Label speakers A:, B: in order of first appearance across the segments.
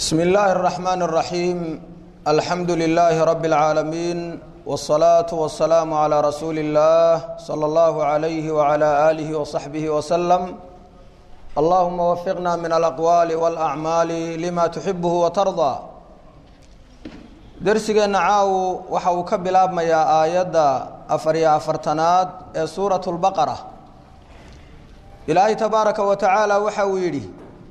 A: بسم الله الرحمن الرحيم الحمد لله رب العالمين والصلاة والسلام على رسول الله صلى الله عليه وعلى آله وصحبه وسلم اللهم وفقنا من الأقوال والأعمال لما تحبه وترضى درسgeena caaw waxa uu ka bilaabmayaa aayadda afar iyo afartanaad ee suuraة الbaqرة ilaahay tabaaraka wa tacaala waxa uu yidhi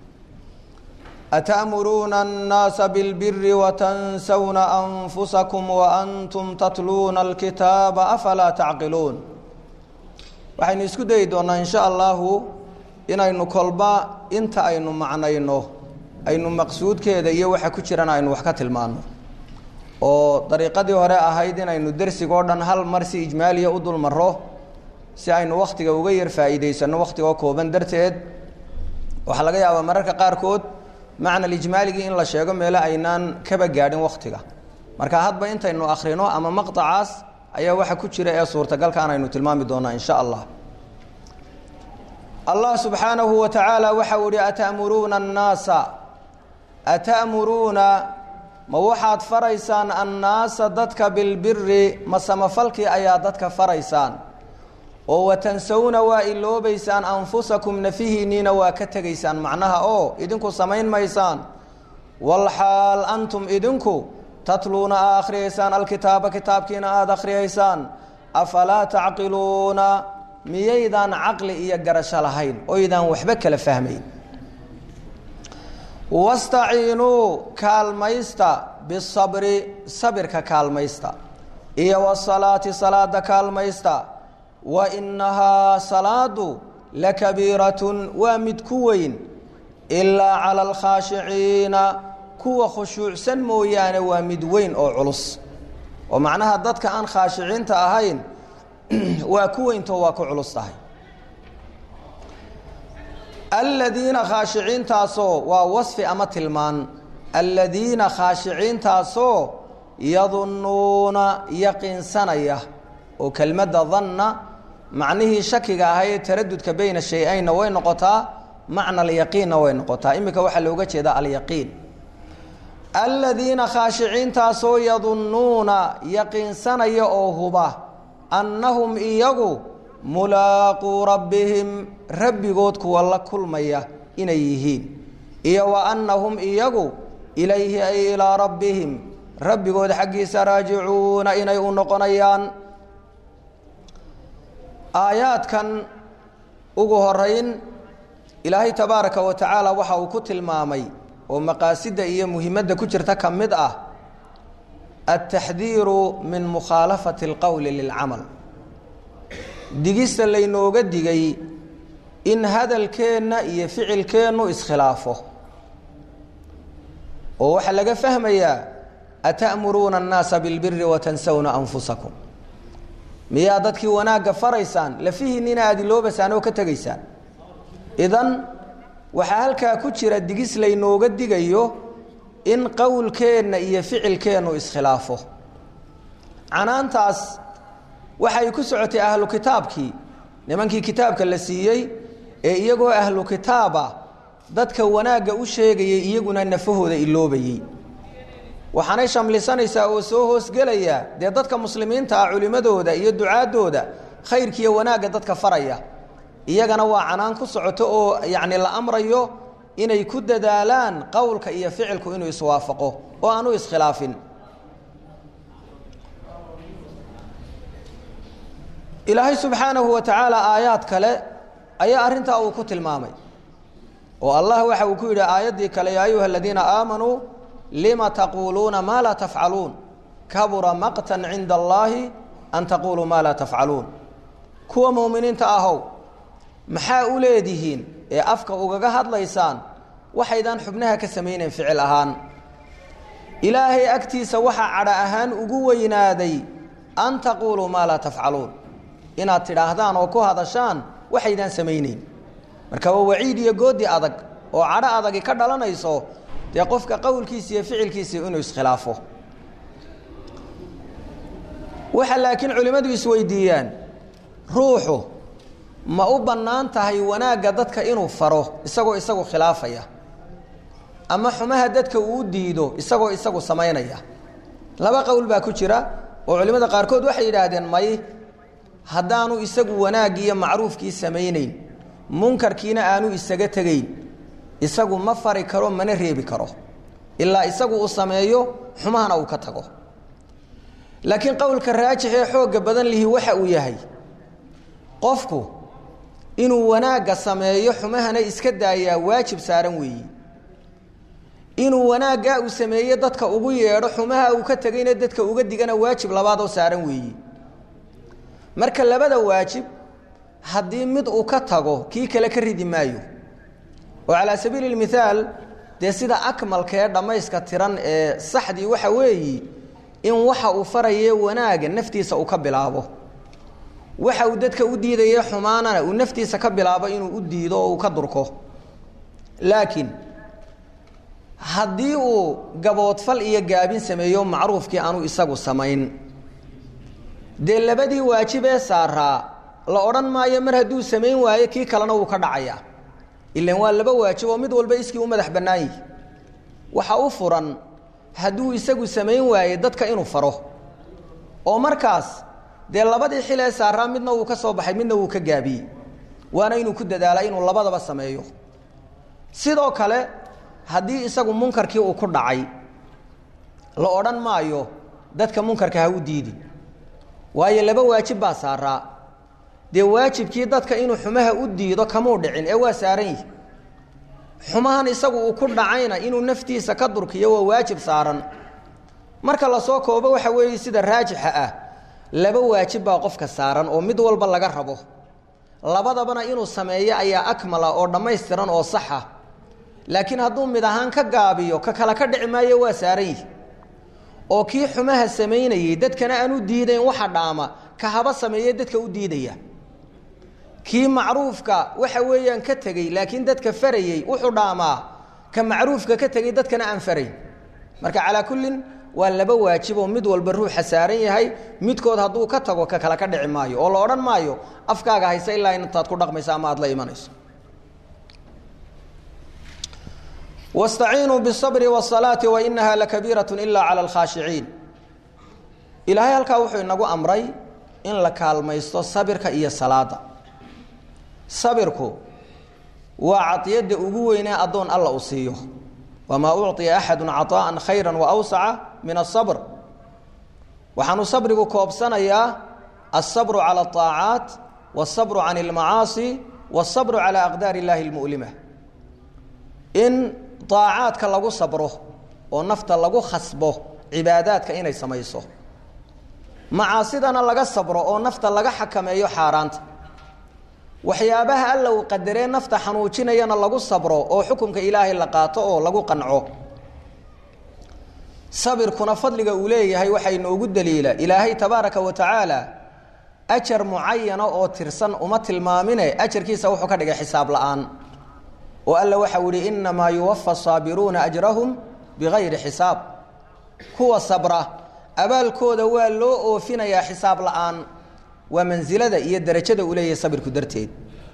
A: أتأمرون الناس بالبر وتنسون أنفسكم وأنتم تتلون الكتاب أفلا تعقلون waxaynu isku dayi doonaa in sha allahu inaynu kolba inta aynu macnayno aynu maqsuudkeeda iyo waxa ku jirana aynu wax ka tilmaano oo dariiqadii hore ahayd inaynu dersigoo dhan hal mar si ijmaaliya u dul maro si aynu wakhtiga uga yar faa'iidaysano wakhtigoo kooban darteed waxaa laga yaabaa mararka qaarkood macna ijmaaligii in la sheego meelo aynaan kaba gaadhin waktiga marka hadba intaynu akrino ama maqطacaas ayaa waxa ku jira ee suurtagalkaan aynu tilmaami doonaa in sha allah allah subxaanahu wa tacaala waxa uu ihi atamuruuna الnaasa atamuruuna ma waxaad faraysaan annaasa dadka bilbiri ma samafalkii ayaa dadka faraysaan oo watansawna waa iloobaysaan anfusakum nafihiinniina waa ka tegaysaan macnaha oo idinku samayn maysaan walxaal antum idinku tatluuna aa akhriyaysaan alkitaaba kitaabkiina aada akhriyaysaan afalaa tacqiluuna miyaydaan caqli iyo garasho lahayn oydaan waxba kala fahmayn wastaciinuu kaalmaysta bisabri sabirka kaalmaysta iyo wasalaati salaada kaalmaysta wa inahaa salaadu lakabiiratun waa mid ku weyn ilaa cala alkhaashiciina kuwa khushuucsan mooyaane waa mid weyn oo culus oo macnaha dadka aan khaashiciinta ahayn waa ku weynto waa ku culus tahay aladiina khaashiciintaasoo waa wasfi ama tilmaan aladiina khaashiciintaasoo yadunnuuna yaqiinsanaya oo kelmadda danna macnihii shakiga ahaa ee taradudka beyna shay-aynna way noqotaa macna alyaqiinna way noqotaa iminka waxaa looga jeedaa alyaqiin aladiina khaashiciintaasoo yadunnuuna yaqiinsanaya oo huba annahum iyagu mulaaquu rabbihim rabbigood kuwa la kulmaya inay yihiin iyo wa annahum iyagu ilayhi ay ilaa rabbihim rabbigood xaggiisa raajicuuna inay u noqonayaan aayaadkan ugu horeyn ilaahay tabaaraka wa tacaala waxa uu ku tilmaamay oo maqaasida iyo muhimadda ku jirta ka mid ah altaxdiiru min mukhaalafati alqowli lilcamal digista laynooga digay in hadalkeenna iyo ficilkeennu iskhilaafo oo waxaa laga fahmayaa ata'muruuna annaasa bilbiri watansawna anfusakum miyaa dadkii wanaagga faraysaan lafihiinnina aada iloobaysaan oo ka tegaysaan idan waxaa halkaa ku jira digis laynooga digayo in qowlkeenna iyo ficilkeennu iskhilaafo canaantaas waxay ku socotay ahlu kitaabkii nimankii kitaabka la siiyey ee iyagoo ahlu kitaaba dadka wanaagga u sheegayay iyaguna nafahooda iloobayey waxaanay shamlisanaysaa oo soo hoosgelaya dee dadka muslimiinta ah culimmadooda iyo ducaadooda khayrkiiyo wanaagga dadka faraya iyagana waa canaan ku socoto oo yacni la amrayo inay ku dadaalaan qowlka iyo ficilku inuu iswaafaqo oo aanu iskhilaafin ilaahay subxaanahu wa tacaala aayaad kale ayaa arrintaa uu ku tilmaamay oo allah waxa uu ku yidhi aayaddii kale yaa ayuha aladiina aamanuu lima taquuluuna maa laa tafcaluun kabura maqtan cinda allaahi an taquuluu maa laa tafcaluun kuwa muuminiinta ahow maxaa u leedihiin ee afka ugaga hadlaysaan waxaydaan xubnaha ka samaynayn ficil ahaan ilaahay agtiisa waxaa cadha ahaan ugu weynaaday an taquuluu maa laa tafcaluun inaad tidhaahdaan oo ku hadashaan waxaydaan samayneyn marka waa waciid iyo goodi adag oo cadho adagi ka dhalanayso dee qofka qowlkiisa iyo ficilkiisa inuu iskhilaafo waxa laakiin culimmadu isweydiiyaan ruuxu ma u bannaan tahay wanaagga dadka inuu faro isagoo isagu khilaafaya ama xumaha dadka uu diido isagoo isagu samaynaya laba qowl baa ku jira oo culimmada qaarkood waxay yidhaahdeen may haddaanu isagu wanaaggii iyo macruufkii samaynayn munkarkiina aanu isaga tegayn isagu ma fari karo mana reebi karo ilaa isagu uu sameeyo xumahana uu ka tago laakiin qowlka raajix ee xoogga badan lihi waxa uu yahay qofku inuu wanaagga sameeyo xumahana iska daayaa waajib saaran weeyi inuu wanaaggaa uu sameeye dadka ugu yeedho xumaha uu ka tegayna dadka uga digana waajib labaadoo saaran weeyi marka labada waajib haddii mid uu ka tago kii kale ka ridi maayo oo calaa sabiili lmithaal dee sida akmalka ee dhammayska tiran ee saxdii waxa weeyi in waxa uu faraye wanaaga naftiisa uu ka bilaabo waxa uu dadka u diidaye xumaanana uu naftiisa ka bilaabo inuu u diido oo uu ka durko laakiin haddii uu gaboodfal iyo gaabin sameeyo macruufkii aanu isagu samayn dee labadii waajib ee saaraa la odhan maayo mar hadduu samayn waayo kii kalena wuu ka dhacaya ilan waa laba waajib oo mid walba iskii u madax bannaan yihi waxa u furan hadduu isagu samayn waaye dadka inuu faro oo markaas dee labadii xil ee saaraa midna wuu ka soo baxay midna wuu ka gaabiyey waana inuu ku dadaala inuu labadaba sameeyo sidoo kale haddii isagu munkarkii uu ku dhacay la odhan maayo dadka munkarka ha u diidin waayo laba waajib baa saaraa dee waajibkii dadka inuu xumaha u diido kamuu dhicin ee waa saaran yihi xumahan isagu uu ku dhacayna inuu naftiisa ka durkiyo waa waajib saaran marka lasoo koobo waxa weeye sida raajixa ah laba waajib baa qofka saaran oo mid walba laga rabo labadabana inuu sameeyo ayaa akmala oo dhammaystiran oo saxa laakiin hadduu mid ahaan ka gaabiyo ka kale ka dhici maayo waa saaran yihi oo kii xumaha samaynayey dadkana aan u diidayn waxa dhaama ka haba sameeye dadka u diidaya kii macruufka waxa weeyaan ka tegey laakiin dadka farayey wuxuu dhaamaa ka macruufka ka tegey dadkana aan farayn marka calaa kullin waa laba waajib oo mid walba ruuxa saaran yahay midkood hadduu ka tago ka kale ka dhici maayo oo la odhan maayo afkaaga haysa ilaa intaad ku dhaqmayso ama aad la imanayso wastaciinuu bisabri wasalaati wa inaha lakabiiratun ilaa cala alkhaashiciin ilaahay halkaa wuxuu inagu amray in la kaalmaysto sabirka iyo salaada sabirku waa cadiyadda ugu weynee addoon alla uu siiyo wamaa ucطiya axadu caطaءa khayra waawsaca min asabr waxaanu sabrigu koobsanayaa alsabru calى الطaacaat wالsabru can اlmacaasi wالsabru calى aqdaar اllahi اlmu'lima in daacaadka lagu sabro oo nafta lagu khasbo cibaadaadka inay samayso macaasidana laga sabro oo nafta laga xakameeyo xaaraanta waxyaabaha alla uu qadaree nafta xanuujinayana lagu sabro oo xukunka ilaahay la qaato oo lagu qanco sabirkuna fadliga uu leeyahay waxaa inoogu daliila ilaahay tabaaraka wa tacaala ajar mucayana oo tirsan uma tilmaamine ajarkiisa wuxuu ka dhigay xisaab la-aan oo alla waxau yihi inamaa yuwafa saabiruuna ajrahum bigayri xisaab kuwa sabra abaalkooda waa loo oofinayaa xisaab la-aan waa mansilada iyo darajada uu leeyahay sabirku darteed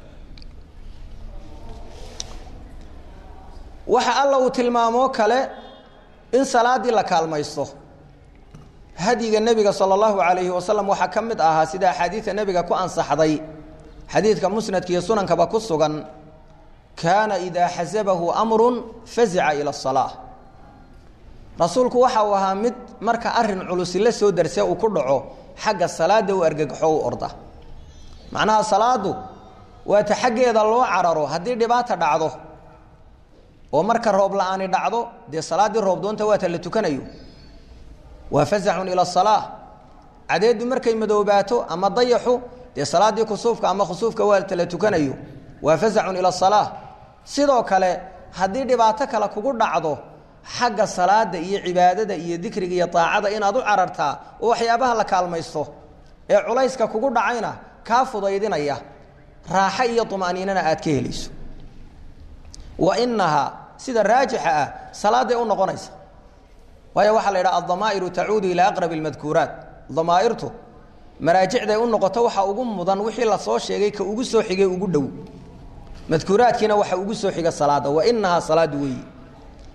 A: waxa alla uu tilmaamoo kale in salaadii la kaalmaysto hadyiga nebiga sala allahu calayhi wasalam waxaa ka mid ahaa sida axaadiida nebiga ku ansaxday xadiidka musnadka iyo sunankaba ku sugan kaana idaa xasabahu amrun fazica ila asalaa rasuulku waxa uu ahaa mid marka arin culusi la soo darse uu ku dhaco xagga salaada u argagaxo u orda macnaha salaadu waata xaggeeda loo cararo haddii dhibaata dhacdo oo marka roob la-aani dhacdo dee salaaddii roob doonta waata la tukanayo waa fazacun ila asalaa cadeedu markay madoobaato ama dayaxu dee salaaddii kusuufka ama khusuufka waata la tukanayo waa fazacun ila asalaa sidoo kale haddii dhibaato kale kugu dhacdo xagga salaada iyo cibaadada iyo dikriga iyo aacada inaad u carartaa oo waxyaabaha la kaalmaysto ee culayska kugu dhacayna kaa fudaydinaya raaxo iyo umaniinana aad ka helayso wa inahaa sida raajixa ah salaaday u noqonaysa waayo waxaa la yidhaha aldamaa'iru tacuudu ilaa aqrabi اlmadkuuraat damaa'irtu maraajicday u noqoto waxa ugu mudan wixii lasoo sheegay ka ugu soo xigay ugu dhow madkuuraadkiina waxa ugu soo xiga salaada wa inahaa salaadu weeyi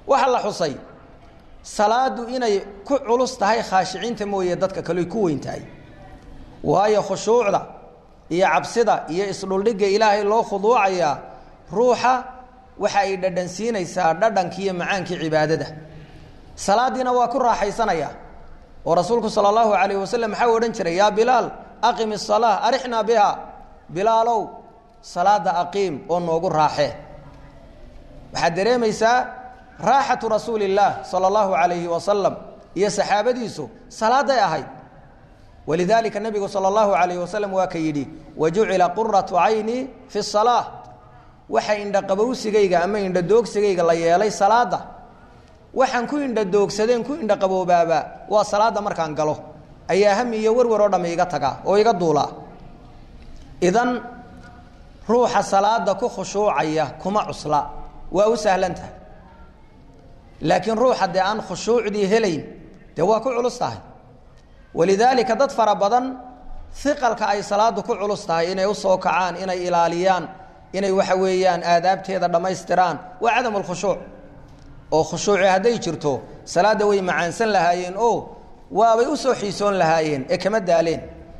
A: waxaa la xusay salaadu inay ku culus tahay khaashiciinta mooye dadka kale ku weyn tahay waayo khushuucda iyo cabsida iyo isdhuldhigga ilaahay loo khuduucayaa ruuxa waxa ay dhadhansiinaysaa dhadhankii iyo macaankii cibaadada salaadiina waa ku raaxaysanaya oo rasuulku sala allahu calayh wasalam maxaa odhan jiray yaa bilaal aqim isalaa arixnaa biha bilaalow salaada aqiim oo noogu raaxee waxaad dareemaysaa raaxatu rasuuli illaah sala allahu calayhi wasalam iyo saxaabadiisu salaaday ahayd walidaalika nebigu sala allahu calayhi wasalam waa ka yidhi wajucila quratu cayni fi salaa waxa indhaqabowsigayga ama indhadoogsigayga la yeelay salaada waxaan ku indhadoogsadeen ku indhaqaboobaaba waa salaada markaan galo ayaa hami iyo warwar oo dhamm iga tagaa oo iga duulaa idan ruuxa salaada ku khushuucaya kuma cusla waa u sahlan tahay laakiin ruuxa dee aan khushuucdii helayn dee waa ku culus tahay walidaalika dad fara badan iqalka ay salaadu ku culus tahay inay usoo kacaan inay ilaaliyaan inay waxa weeyaan aadaabteeda dhammaystiraan waa cadam lkhushuuc oo khushuuci hadday jirto salaadda way macaansan lahaayeen oo waabay usoo xiisoon lahaayeen ee kama daaleen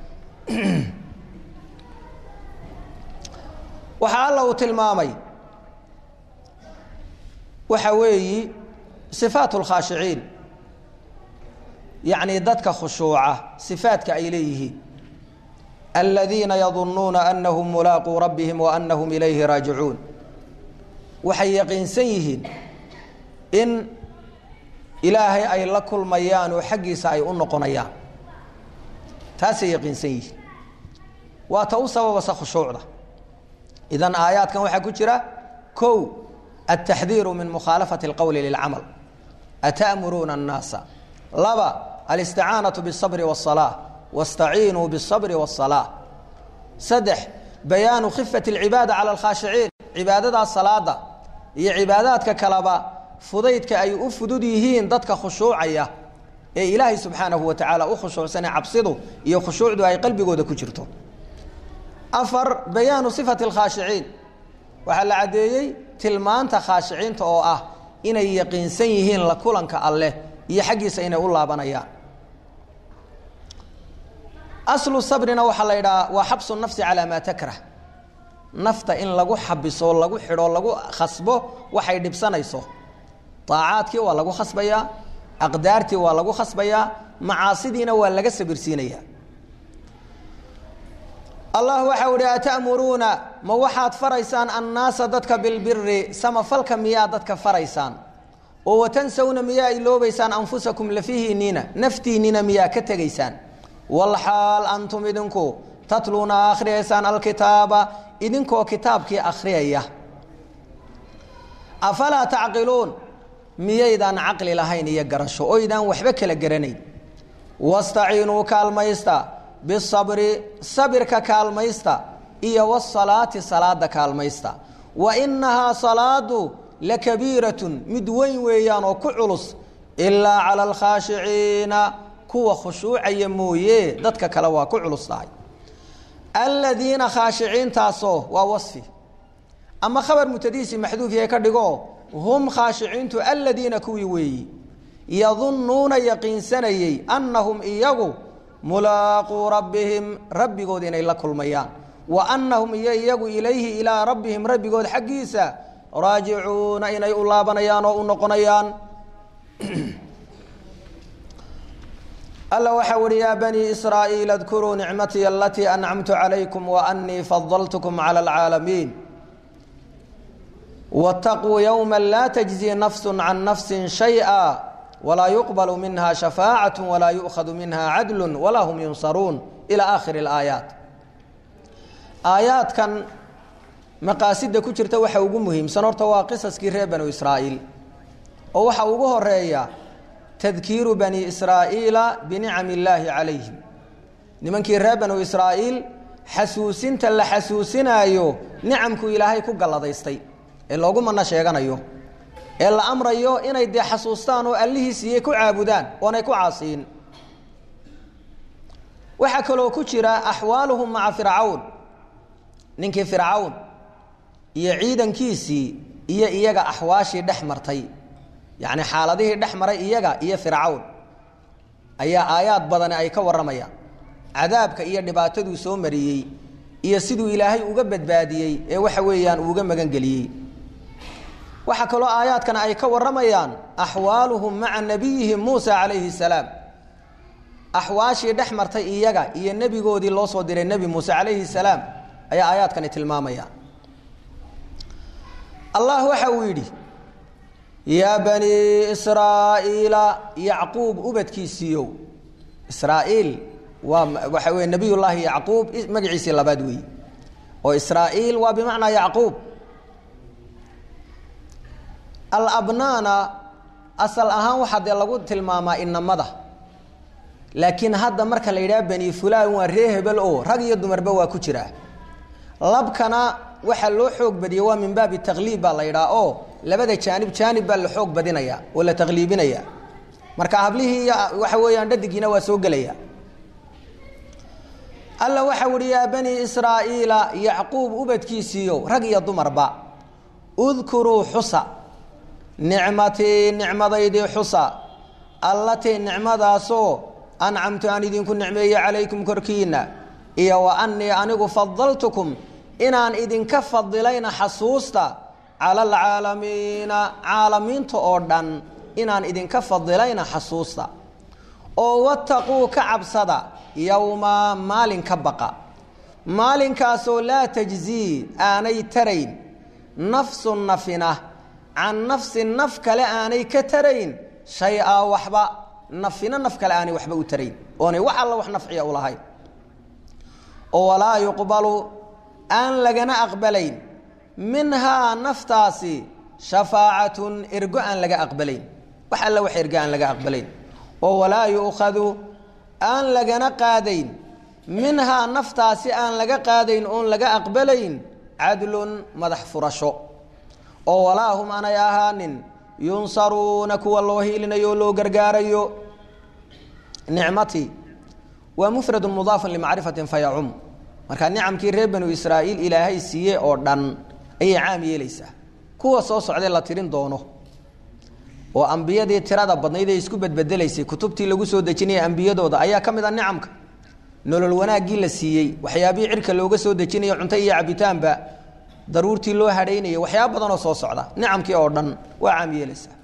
A: waxaa alla uu tilmaamay waxa weeyi sifaat lkhaashiciin yacni dadka khushuuca sifaadka ay leeyihiin aladiina yadunuuna anahum mulaaquu rabbihim wa anahum ilayhi raajicuun waxay yaqiinsan yihiin in ilaahay ay la kulmayaan oo xaggiisa ay u noqonayaan taasay yaqiinsan yihiin waa ta u sababasa khushuucda idan aayaadkan waxaa ku jira kow altaxdiiru min mukhaalafati اlqowli lilcamal ata'muruuna الnaasa laba alisticaanaةu bالصabri والصalaaة waاstaciinuu bالصabri والصalaaة saddex bayaanu khifati اlcibaada calى اlkhaashiciin cibaadadaas salaada iyo cibaadaadka kaleba fudaydka ay u fudud yihiin dadka khushuucaya ee ilaahay subxaanahu wa tacaala u khushuucsane cabsidu iyo khushuucdu ay qalbigooda ku jirto afar bayaanu sifati اlkhaashiciin waxaa la caddeeyey tilmaanta khaashiciinta oo ah inay yaqiinsan yihiin la kulanka alleh iyo xaggiisa inay u laabanayaan aslu sabrina waxaa la yidhaha waa xabsu nafsi calaa maa takrah nafta in lagu xabiso lagu xidho lagu khasbo waxay dhibsanayso aacaadkii waa lagu khasbayaa aqdaartii waa lagu khasbayaa macaasidiina waa laga sabirsiinayaa allah waxau ihi atamuruuna ma waxaad faraysaan annaasa dadka bilbiri samafalka miyaa dadka faraysaan oo watansawna miyaa iloobaysaan anfusakum lafihiinina naftiinina miyaa ka tegaysaan walxaal antum idinku tatluuna akhriyaysaan alkitaaba idinkoo kitaabkii akhriyaya afalaa tacqiluun miyaydaan caqli lahayn iyo garasho oydaan waxba kala garanayn wastaciinuu kaalmaysta bisabri sabirka kaalmaysta iyo wasalaati salaada kaalmaysta wa inahaa salaadu lakabiiratun mid weyn weeyaan oo ku culus ilaa cala alkhaashiciina kuwa khushuucaya mooye dadka kale waa ku culus tahay aladiina khaashiciintaasoo waa wasfi ama khabar mutadiisi maxduuf yahay ka dhigo hum khaashiciintu aladiina kuwii weeyi yadunnuuna yaqiinsanayey annahum iyagu mulaaquu rabbihim rabbigood inay la kulmayaan wa annahum iyo iyagu ilayhi ilaa rabbihim rabbigood xaggiisa raajicuuna inay u laabanayaan oo u noqonayaan alla waxa uhi yaa banii israa'iil adkuruu nicmatii alatii ancamtu calaykum wa annii fadaltukum cala alcaalamiin wاtaquu yowma laa tajzi nafsu can nafsi shayئa walaa yuqbalu minha shafaacaة walaa yu'khadu minha cadlu walaa hum yunsaruun ilى aakhiri اlaayaat aayaadkan maqaasida ku jirta waxa ugu muhiimsan horta waa qisaskii reer banu israa'iil oo waxa ugu horeeya tadkiiru bani israa'iila binicam illaahi calayhim nimankii reer banu israa'iil xasuusinta la xasuusinaayo nicamku ilaahay ku galladaystay ee loogu manno sheeganayo ee la amrayo inay dee xasuustaan oo allihii siiyey ku caabudaan oonay ku caasiyin waxaa kaloo ku jira axwaaluhum maca fircawn ninkii fircawn iyo ciidankiisii iyo iyaga axwaashii dhex martay yacni xaaladihii dhex maray iyaga iyo fircawn ayaa aayaad badani ay ka warramayaan cadaabka iyo dhibaataduu soo mariyey iyo siduu ilaahay uga badbaadiyey ee waxa weeyaan uuga magangeliyey waxaa kaloo aayaadkan ay ka warramayaan axwaaluhum maca nabiyihim muusa calayhi salaam axwaashii dhex martay iyaga iyo nebigoodii loo soo diray nebi muuse calayhi salaam ayaa aayaadkani tilmaamayaan allah waxa uu yidhi yaa banii israa'iila yacquub ubadkiisiiyow israa'iil waa waxa weye nabiy llaahi yacquub magaciisii labaad weeye oo israa'iil waa bimacnaa yacquub alabnaana asal ahaan waxaa dee lagu tilmaamaa inamada laakiin hadda marka la yidhaha bani fulaan waa ree hebel oo rag iyo dumarba waa ku jiraa labkana waxaa loo xoog badiyey waa min baabi takliib baa la yidhaha oo labada jaanib jaanib baa la xoog badinaya oo la takliibinaya marka hablihii iyo waxa weeyaan dhadigiina waa soo gelaya alla waxa uhi yaa bani israa'iila yacquub ubadkiisiiyo rag iyo dumarba udkuruu xusa nicmatii nicmadaydii xusa allatii nicmadaasoo ancamtu aan idinku nicmeeye calaykum korkiina iyo wa annii anigu fadaltukum inaan idinka fadilayna xasuusta cala alcaalamiina caalamiinta oo dhan inaan idinka fadilayna xasuusta oo wattaquu ka cabsada yowma maalin ka baqa maalinkaasoo laa tajzii aanay tarayn nafsun nafina can nafsin naf kale aanay ka tarayn shay-a waxba nafina naf kale aanay waxba u tarayn oonay wax alla wax nafciya u lahayn oo walaa yuqbalu aan lagana aqbalayn minhaa naftaasi shafaacatun ergo aan laga aqbalayn wax alla wax ergo aan laga aqbalayn oo walaa yu'khadu aan lagana qaadayn minhaa naftaasi aan laga qaadayn oon laga aqbalayn cadlun madax furasho oo walaa hum aanay ahaanin yunsaruuna kuwa loo hiilinayo o loo gargaarayo nicmatii waa mufradu mudaafun limacrifatin fayacum marka nicamkii reer banu israa'iil ilaahay siiye oo dhan ayay caam yeelaysaa kuwa soo socday la tirin doono oo ambiyadii tirada badnayd ee isku bedbedelaysay kutubtii lagu soo dejinaya ambiyadooda ayaa ka mid a nicamka nolol wanaaggii la siiyey waxyaabihii cirka looga soo dejinaya cunto iyo cabitaanba daruurtii loo hadhaynayay waxyaaba badanoo soo socda nicamkii oo dhan waa caam yeelaysaa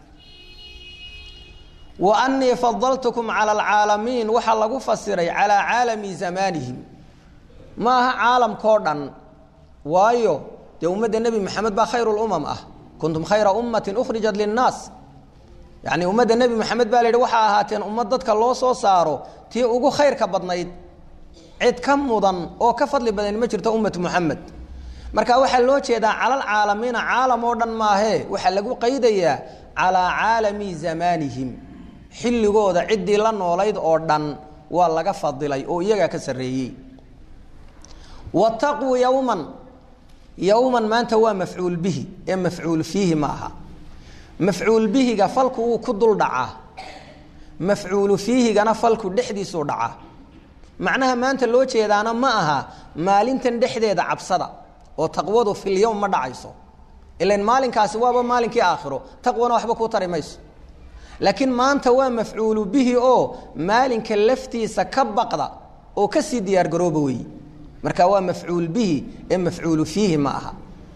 A: wa annii fadaltukum cala alcaalamiin waxaa lagu fasiray calaa caalami zamaanihim ma aha caalamkao dhan waayo dee ummadda nebi maxamed baa khayr lumam ah kuntum khayra ummatin ukhrijat linnaas yacni ummadda nebi maxamed baa la yidhi waxaa ahaateen ummad dadka loo soo saaro tii ugu khayrka badnayd cid ka mudan oo ka fadli badan ma jirto ummatu muxamed marka waxaa loo jeedaa calal caalamiina caalam oo dhan maahee waxaa lagu qaydayaa calaa caalami zamaanihim xilligooda ciddii la noolayd oo dhan waa laga fadilay oo iyagaa ka sarreeyey wataquu yowman yowman maanta waa mafcuul bihi ee mafcuul fiihi ma aha mafcuul bihiga falku wuu ku dul dhacaa mafcuulu fiihigana falku dhexdiisuu dhacaa macnaha maanta loo jeedaana ma aha maalintan dhexdeeda cabsada oo taqwadu filyowm ma dhacayso ilan maalinkaasi waaba maalinkii aakhiro taqwana waxba kuu tari mayso laakiin maanta waa mafcuulu bihi oo maalinka laftiisa ka baqda oo kasii diyaargarooba weeye marka waa mafcuul bihi ee mafcuulu fiihi ma aha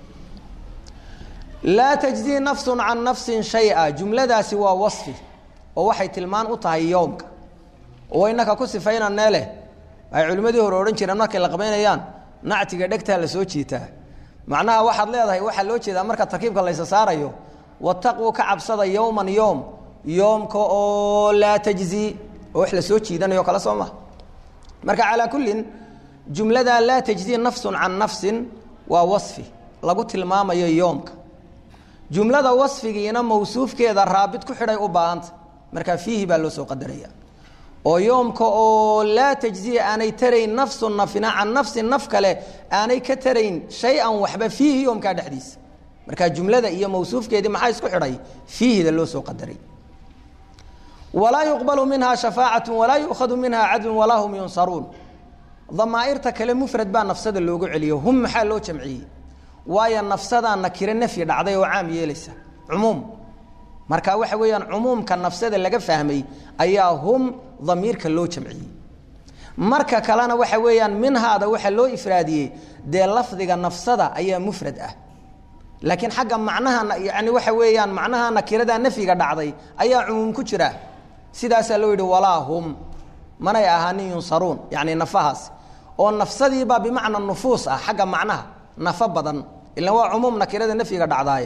A: laa tajzii nafsun can nafsin shay-a jumladaasi waa wasfi oo waxay tilmaan u tahay yoomka oo inaka ku sifaynanee leh ay culimmadii hore odhan jireen markay la qabaynayaan nactiga dhegtaa la soo jiitaa macnaha waxaad leedahay waxaa loo jeedaa marka tarkiibka laysa saarayo wataquu ka cabsada yowman yoom yoomka oo laa tajzii oo wax la soo jiidanayo kale soo maha marka calaa kullin jumladaa laa tajzii nafsun can nafsin waa wasfi lagu tilmaamayo yoomka jumlada wasfigiina mawsuufkeeda raabit ku xidhay u baahanta markaa fiihi baa loo soo qadaraya oo yoomka oo laa tajziya aanay tarayn nafsun nafina can nafsin naf kale aanay ka tarayn shay-an waxba fiihi yoomkaa dhexdiisa markaa jumlada iyo mawsuufkeedii maxaa isku xidhay fiihida loo soo qadaray walaa yuqbalu minha shafaacatu walaa yu'khadu minha cadlun walaa hum yunsaruun damaa'irta kale mufrad baa nafsada loogu celiyo hum maxaa loo jamciyey waayo nafsadaa nakiro nafyi dhacday oo caam yeelaysa cumuum marka waxa weeyaan cumuumka nafsada laga fahmay ayaa hum damiirka loo jamciyey marka kalena waxa weeyaan minhaada waxaa loo ifraadiyey dee lafdiga nafsada ayaa mufrad ah laakiin xagga macnaha yani waxa weeyaan macnaha nakirada nafyiga dhacday ayaa cumuum ku jira sidaasaa loo yidhi walaa hum manay ahaanin yunsaruun yani nafahaas oo nafsadiibaa bimacna nufuus ah xagga macnaha nafo badan ila waa cumuum nakirada nafyiga dhacdaaye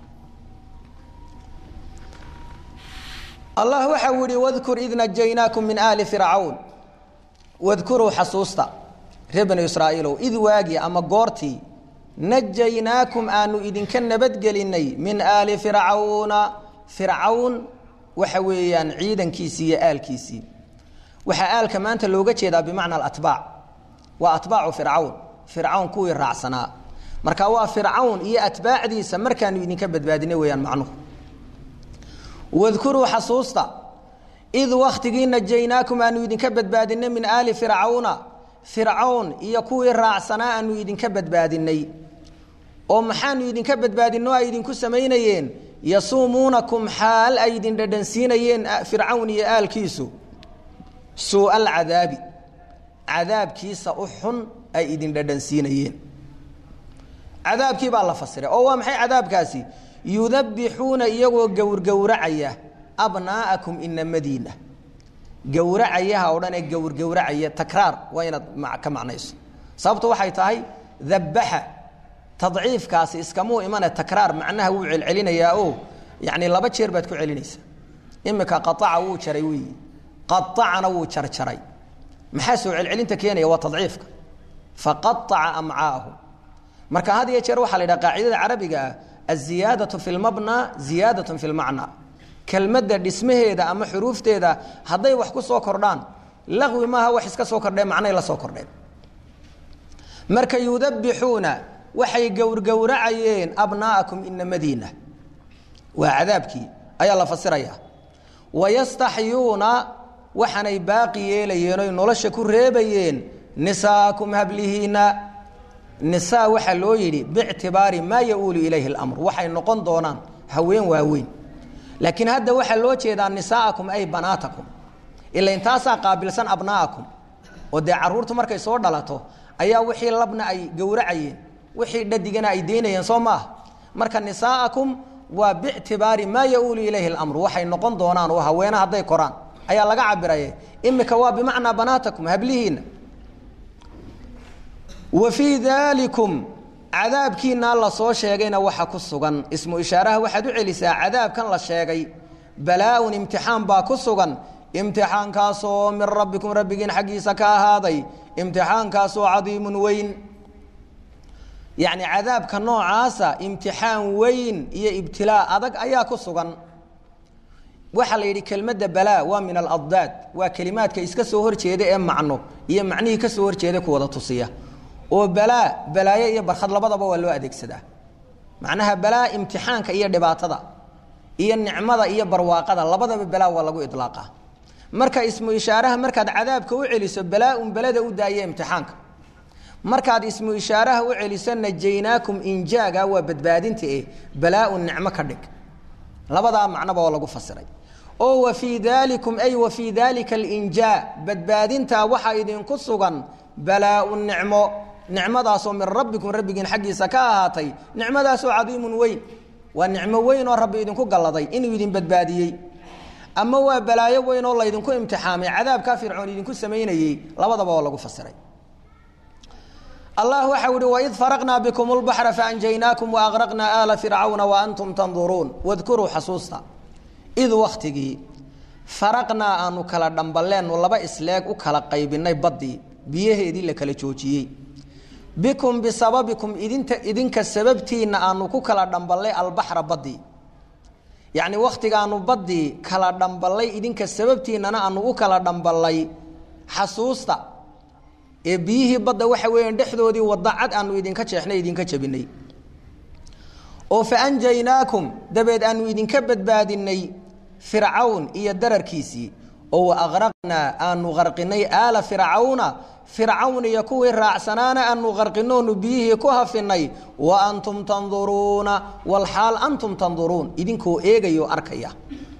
A: allah waxa uu yihi wadkur id najaynaakum min aali fircawn wadkuruu xasuusta reer banu israa'iilow id waagi ama goortii najaynaakum aanu idinka nabadgelinay min aali fircawna fircawn waxa weeyaan ciidankiisii iyo aalkiisii waxaa aalka maanta looga jeedaa bimacna alatbaac waa atbaacu fircawn fircawn kuwii raacsanaa marka waa fircawn iyo atbaacdiisa markaanu idinka badbaadinay weeyaan macnuhu wadkuruu xasuusta id waktigii najaynaakum aanu idinka badbaadinay min aali fircawna fircawn iyo kuwii raacsanaa aanu idinka badbaadinay oo maxaanu idinka badbaadino ay idinku samaynayeen yasuumuunakum xaal ay idin dhadhansiinayeen fircawn iyo aalkiisu suu'a alcadaabi cadaabkiisa u xun ay idin dhadhansiinayeen cadaabkii baa la fasiray oo waa maxay cadaabkaasi yudabbixuuna iyagoo gowrgowracaya abnaa'akum inamadiina gowracayaha o dhan ee gowrgowracaya takraar waa inaad ka macnayso sababtu waxay tahay dabbaxa tadciifkaasi iskamuu imane takraar macnaha wuu celcelinayaa oo yani laba jeer baad ku celinaysaa imika qaaca wuu jaray weyi qaacana wuu jarjaray maxaa soo celcelinta keenaya waa tadciifka faqaaca amcaahum marka had iyo jeer waxaa la yidhaha qaacidada carabiga ah aziyaadatu fi lmabna ziyaadatun fi lmacna kelmadda dhismaheeda ama xuruufteeda hadday wax ku soo kordhaan laqwi maaha wax iska soo kordheen macnay la soo kordheen marka yudabbixuuna waxay gowrgowracayeen abnaa'akum inamadiina waa cadaabkii ayaa la fasiraya wayastaxyuuna waxaanay baaqi yeelayeen oy nolosha ku reebayeen nisaakum hablihiina nisaa waxaa loo yidhi bictibaari maa ya-uulu ilayhi اlamr waxay noqon doonaan haween waaweyn laakiin hadda waxaa loo jeedaa nisaa'akum ay banaatakum ila intaasaa qaabilsan abnaa'akum oo dee caruurtu markay soo dhalato ayaa wixii labna ay gowracayeen wixii dhadigana ay deynayeen soo maaha marka nisaa'akum waa bictibaari maa ya-uulu ilayhi اlamru waxay noqon doonaan oo haweene hadday koraan ayaa laga cabiraye imika waa bimacnaa banaatakum hablihiina wa fii daalikum cadaabkiinaa la soo sheegayna waxa ku sugan ismu ishaaraha waxaad u celisaa cadaabkan la sheegay balaa-un imtixaan baa ku sugan imtixaankaasoo min rabbikum rabbigiin xaggiisa ka ahaaday imtixaankaasoo cadiimun weyn yacni cadaabka noocaasa imtixaan weyn iyo ibtilaa adag ayaa ku sugan waxaa la yidhi kelmadda balaa waa min aladdaad waa kelimaadka iska soo horjeeda ee macno iyo macnihii ka soo horjeeda ku wada tusiya oo balaa balaayo iyo barkhad labadaba waa loo adeegsadaa macnaha balaa imtixaanka iyo dhibaatada iyo nicmada iyo barwaaqada labadaba balaa waa lagu idlaaqa marka ismu ishaaraha markaad cadaabka u celiso balaa-un belada u daaya imtixaanka markaad ismu ishaaraha u celiso najaynaakum injaaga waa badbaadinta eh balaa-un nicmo ka dhig labadaa macnoba oo lagu fasiray oo wa fii daalikum ay wa fii daalika alinjaa badbaadintaa waxaa idinku sugan balaa-un nicmo nicmadaasoo min rabbikum rabbigiin xaggiisa ka ahaatay nicmadaasoo cadiimun weyn waa nicmo weyn oo rabbi idinku galladay inuu idin badbaadiyey ama waa balaayo weyn oo laydinku imtixaamay cadaabkaa fircoon idinku samaynayey labadaba oo lagu fasiray allah waxa uhi waid faraqnaa bikum lbaxra faanjaynaakum waaqraqnaa aala fircawna waantum tanduruun wadkuruu xasuusta id waktigii faraqnaa aanu kala dhambaleennu laba isleeg u kala qaybinay baddii biyaheedii la kala joojiyey bikum bisababikum idinta idinka sababtiinna aanu ku kala dhamballay albaxra baddii yacni wakhtigaanu baddii kala dhamballay idinka sababtiinnana aanu u kala dhamballay xasuusta ee biyihii badda waxa weeyaan dhexdoodii wadda cad aanu idinka jeexnay idinka jabinay oo fa anjaynaakum dabeed aanu idinka badbaadinay fircawn iyo dararkiisii oo aqraqnaa aanu qarqinay aala fircawna fircawn iyo kuwii raacsanaana aanu qarqinoonu biyihii ku hafinay wa antum tanduruuna walxaal antum tanduruun idinkoo eegayo arkaya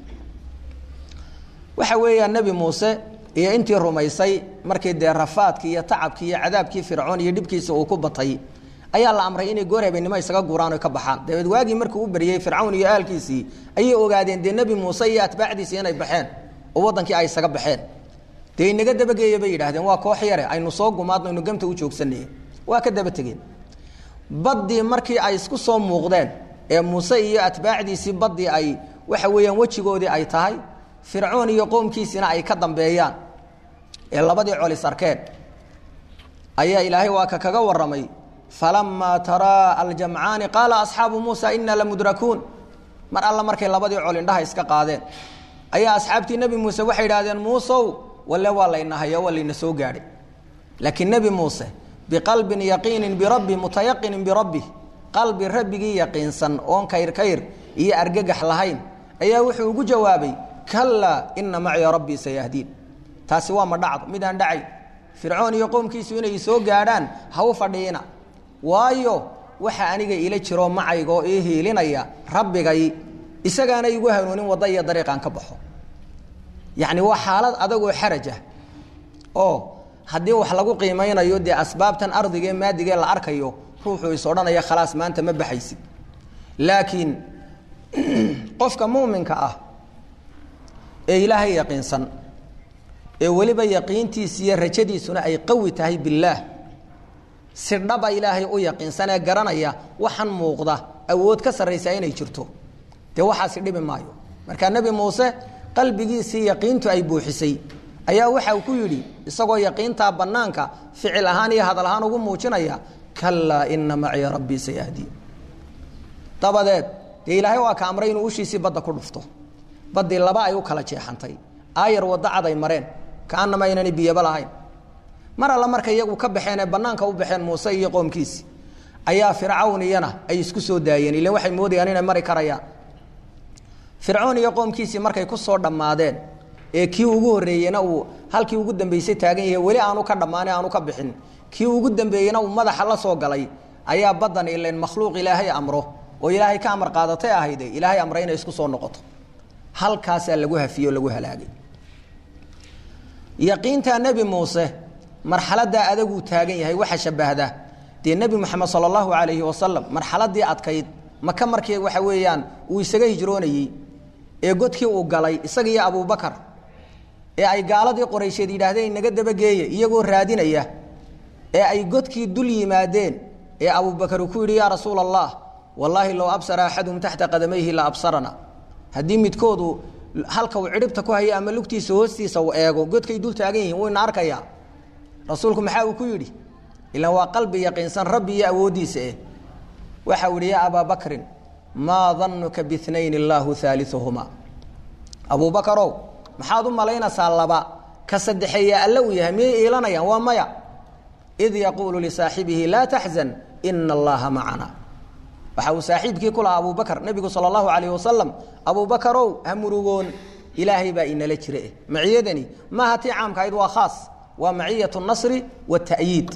A: waxa weeyaa nebi muuse iyo intii rumaysay markii dee rafaadkii iyo tacabkii iyo cadaabkii fircoon iyo dhibkiisa uu ku batay ayaa la amray inay goor habeenimo isaga guraan o ka baxaan dabeed waagii markuu u beriyey fircawn iyo aalkiisii ayay ogaadeen dee nebi muuse iyo atbaacdiisi inay baxeen oo wadankii ay isaga baxeen dee inaga dabageeya bay yidhahdeen waa koox yare aynu soo gumaadno aynu gamta u joogsanay waa ka daba tegeen baddii markii ay isku soo muuqdeen ee muuse iyo atbaacdiisii baddii ay waxa weeyaan wejigoodii ay tahay fircoon iyo qoomkiisina ay ka dambeeyaan ee labadii colis arkeen ayaa ilaahay waa ka kaga warramay falamaa taraa aljamcaani qaala asxaabu muusa inaa lamudrakuun mar alla markay labadii col indhaha iska qaadeen ayaa asxaabtii nebi muuse waxay idhahdeen muusow walle waa laynahayo waa layna soo gaadhay laakiin nebi muuse biqalbin yaqiinin birabbi mutayaqinin birabbi qalbi rabbigii yaqiinsan oon kayr kayr iyo argagax lahayn ayaa wuxuu ugu jawaabay kalaa ina maciya rabbii sayahdiin taasi waa ma dhacdo midaan dhacay fircoon iyo qoomkiisu inay soo gaadhaan ha u fadhiina waayo waxa aniga ila jiroo macaygoo ii hiilinaya rabbigay isagaana igu hanuunin wadda iyo dariiqaan ka baxo yacni waa xaalad adagoo xaraj ah oo haddii wax lagu qiimeynayo dee asbaabtan ardigee maadigee la arkayo ruuxuu is odhanaya khalaas maanta ma baxaysid laakiin qofka muuminka ah ee ilaahay yaqiinsan ee weliba yaqiintiisa iyo rajadiisuna ay qawi tahay billaah si dhaba ilaahay u yaqiinsan ee garanaya waxaan muuqda awood ka sarraysaa inay jirto dee waxaasi dhibi maayo markaa nebi muuse qalbigiisii yaqiintu ay buuxisay ayaa waxa uu ku yidhi isagoo yaqiintaa bannaanka ficil ahaan iyo hadal ahaan ugu muujinaya kalaa ina maciya rabbii sayahdiin dabadeed dee ilaahay waa ka amray inuu ushiisii badda ku dhufto baddii laba ay u kala jeexantay aayar waddo cad ay mareen kaanama aynani biyaba lahayn mar alla markay iyagu ka baxeen ee bannaanka u baxeen muuse iyo qoomkiisi ayaa fircawn iyana ay isku soo daayeen ilan waxay moodayaan inay mari karayaan fircoon iyo qoomkiisii markay ku soo dhammaadeen ee kii ugu horreeyena uu halkii ugu dambeysay taagan yahay weli aanu ka dhammaane aanu ka bixin kii ugu dambeeyena uu madaxa la soo galay ayaa baddan ilan makhluuq ilaahay amro oo ilaahay ka amar qaadatay ahayde ilaahay amray inay isku soo noqoto halkaasaa lagu hafiyey oo lagu halaagay yaqiintaa nebi muuse marxaladaa adaguu taagan yahay waxa shabahda dee nebi moxamed sala allahu calayhi wasalam marxaladii adkayd maka markii waxa weeyaan uu isaga hijroonayey ee godkii uu galay isaga iyo abubakar ee ay gaaladii qoraysheed yidhaahdeen inaga dabageeya iyagoo raadinaya ee ay godkii dul yimaadeen ee abubakar uu ku yidhi yaa rasuula allah wallaahi low absara axadum taxta qadamayhi la absarana haddii midkoodu halka uu cidhibta ku hayo ama lugtiisa hoostiisa uu eego godkay dul taagan yihiin wuu ina arkayaa rasuulku maxaa uu ku yidhi ilaan waa qalbi yaqiinsan rabbi iyo awooddiisa eh waxa uu yihi yaa abaa bakrin maa danuka biinayn illaahu aaliuhumaa abubakarow maxaad u malaynaysaa laba ka saddexeeya alle uu yahay miyay iilanayaan waa maya id yaquulu lisaaxibihi laa taxzan ina allaha macana waxa uu saaxiibkii ku lahaa abubakar nebigu sala allahu calayh wasalam abubakarow ha murugoon ilaahay baa inala jire maciyadani maaha tii caamka ahayd waa khaas waa maciyat nasri watayiid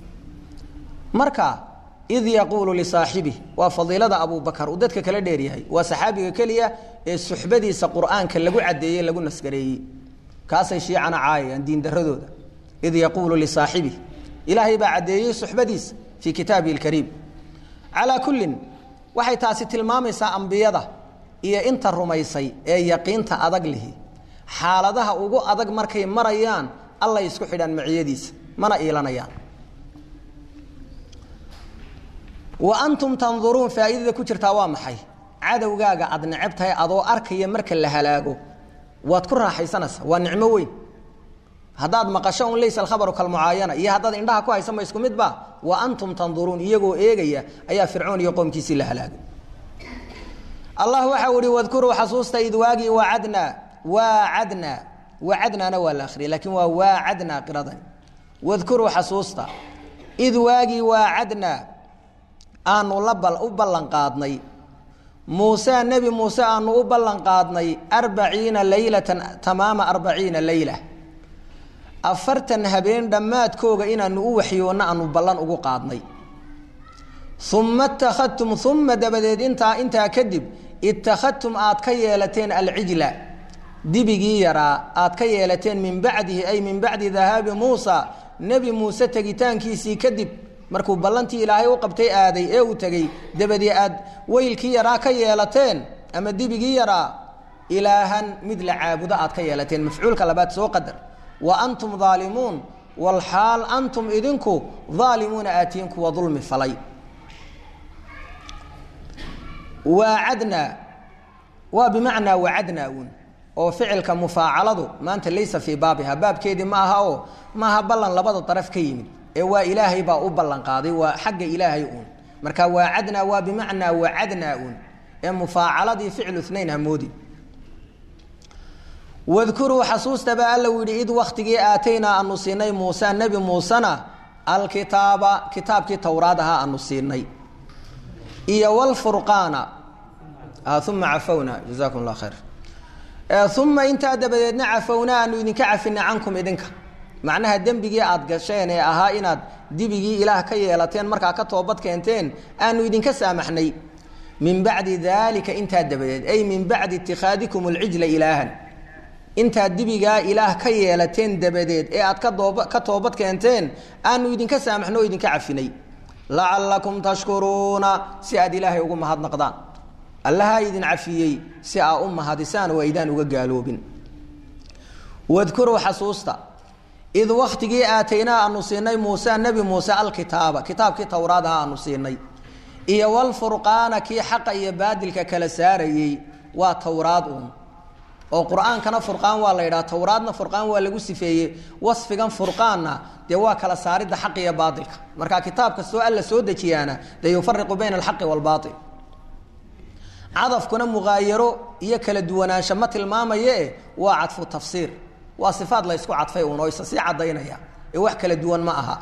A: marka id yaquulu lisaaxibih waa fadiilada abubakar uu dadka kala dheeryahay waa saxaabiga keliya ee suxbadiisa qur'aanka lagu cadeeyey lagu nasgareeyey kaasay shiicana caayayaan diindaradooda id yaquulu lisaaxibih ilaahay baa caddeeyey suxbadiisa fii kitaabihi lkariim calaa kullin waxay taasi tilmaamaysaa ambiyada iyo inta rumaysay ee yaqiinta adag lihi xaaladaha ugu adag markay marayaan allay isku xidhaan maciyadiisa mana iilanayaan wa antum tanduruun faa'iidada ku jirtaa waa maxay cadowgaaga aad necab tahay adoo arkaya marka la halaago waad ku raaxaysanaysaa waa nicmo weyn haddaad maqasho un laysa alkhabaru kalmucaayana iyo haddaad indhaha ku haysa ma isku midba wa antum tanduruun iyagoo eegaya ayaa fircoon iyo qoomkiisii la halaagay allah waxau ihi wadkuruu xasuusta id waagii waacadnaa waacadnaa waacadnaana waa la akhriyay lakiin waa waacadnaa qiradani wadkuruu xasuusta id waagii waacadnaa aanu la u ballan qaadnay muuse nebi muuse aanu u ballan qaadnay arbaciina leylatan tamaama arbaciina leyla afartan habeen dhammaadkooga inaanu u waxyoonna aanu ballan ugu qaadnay uma ittakhadtum uma dabadeed intaa intaa kadib ittakhadtum aad ka yeelateen alcijla dibigii yaraa aad ka yeelateen min bacdihi ay min bacdi dahaabi muusa nebi muuse tegitaankiisii kadib markuu ballantii ilaahay u qabtay aaday ee uu tegey dabadii aad weylkii yaraa ka yeelateen ama dibigii yaraa ilaahan mid la caabudo aad ka yeelateen mafcuulka labaad soo qadar wa antum daalimuun walxaal antum idinku daalimuuna aatiin kuwa dulmi falay waacadnaa waa bimacnaa wacadnaa uun oo ficilka mufaacaladu maanta laysa fii baabiha baabkeedii ma aha oo maaha ballan labada daraf ka yimid ee waa ilaahay baa u ballan qaaday waa xagga ilaahay uun marka waacadnaa waa bimacnaa wacadnaa uun ee mufaacaladii ficlu nayn hamoodi wadkuruu xasuusta baa alla u yidhi id waktigii aataynaa aanu siinay muuse nebi muusena alkitaaba kitaabkii towraad ahaa aanu siinay iyo wlfurqaana uma cafawna jazakum llah khayr uma intaa dabadeedna cafowna aanu idinka cafinay cankum idinka macnaha dembigii aad gasheen ee ahaa inaad dibigii ilaah ka yeelateen markaa ka toobad keenteen aanu idinka saamaxnay min bacdi daalika intaa dabadeed ay min bacdi itikhaadikum alcijla ilaahan intaad dibigaa ilaah ka yeelateen dabadeed ee aad kadoob ka toobad keenteen aanu idinka saamaxno oo idinka cafinay lacalakum tashkuruuna si aad ilaahay ugu mahadnaqdaan allahaa idin cafiyey si aa u mahadisaan oo aydaan uga gaaloobin wadkuruu xasuusta id waktigii aataynaa aanu siinay muuse nebi muuse alkitaaba kitaabkii towraad aha aanu siinay iyo walfurqaana kii xaqa iyo baadilka kala saarayey waa towraad uun oo qur-aankana furqaan waa la yidhaha towraadna furqaan waa lagu sifeeyey wasfigan furqaanna dee waa kala saaridda xaq iyo baailka marka kitaab kastoo alla soo dejiyaana dee yufariqu bayna alxaqi waalbaail cadafkuna muqaayaro iyo kala duwanaansho ma tilmaamaye waa cadfu tafsiir waa sifaad la ysku cadfay uun oo isa sii cadaynaya ee wax kala duwan ma aha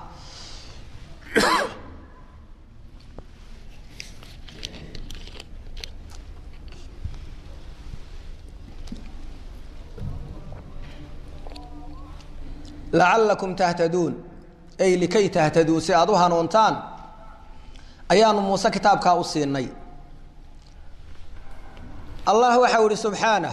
A: lacalakum tahtaduun ay likay tahtaduu si aada u hanuuntaan ayaanu muuse kitaabkaa u siinay allah waxau ihi subxaanah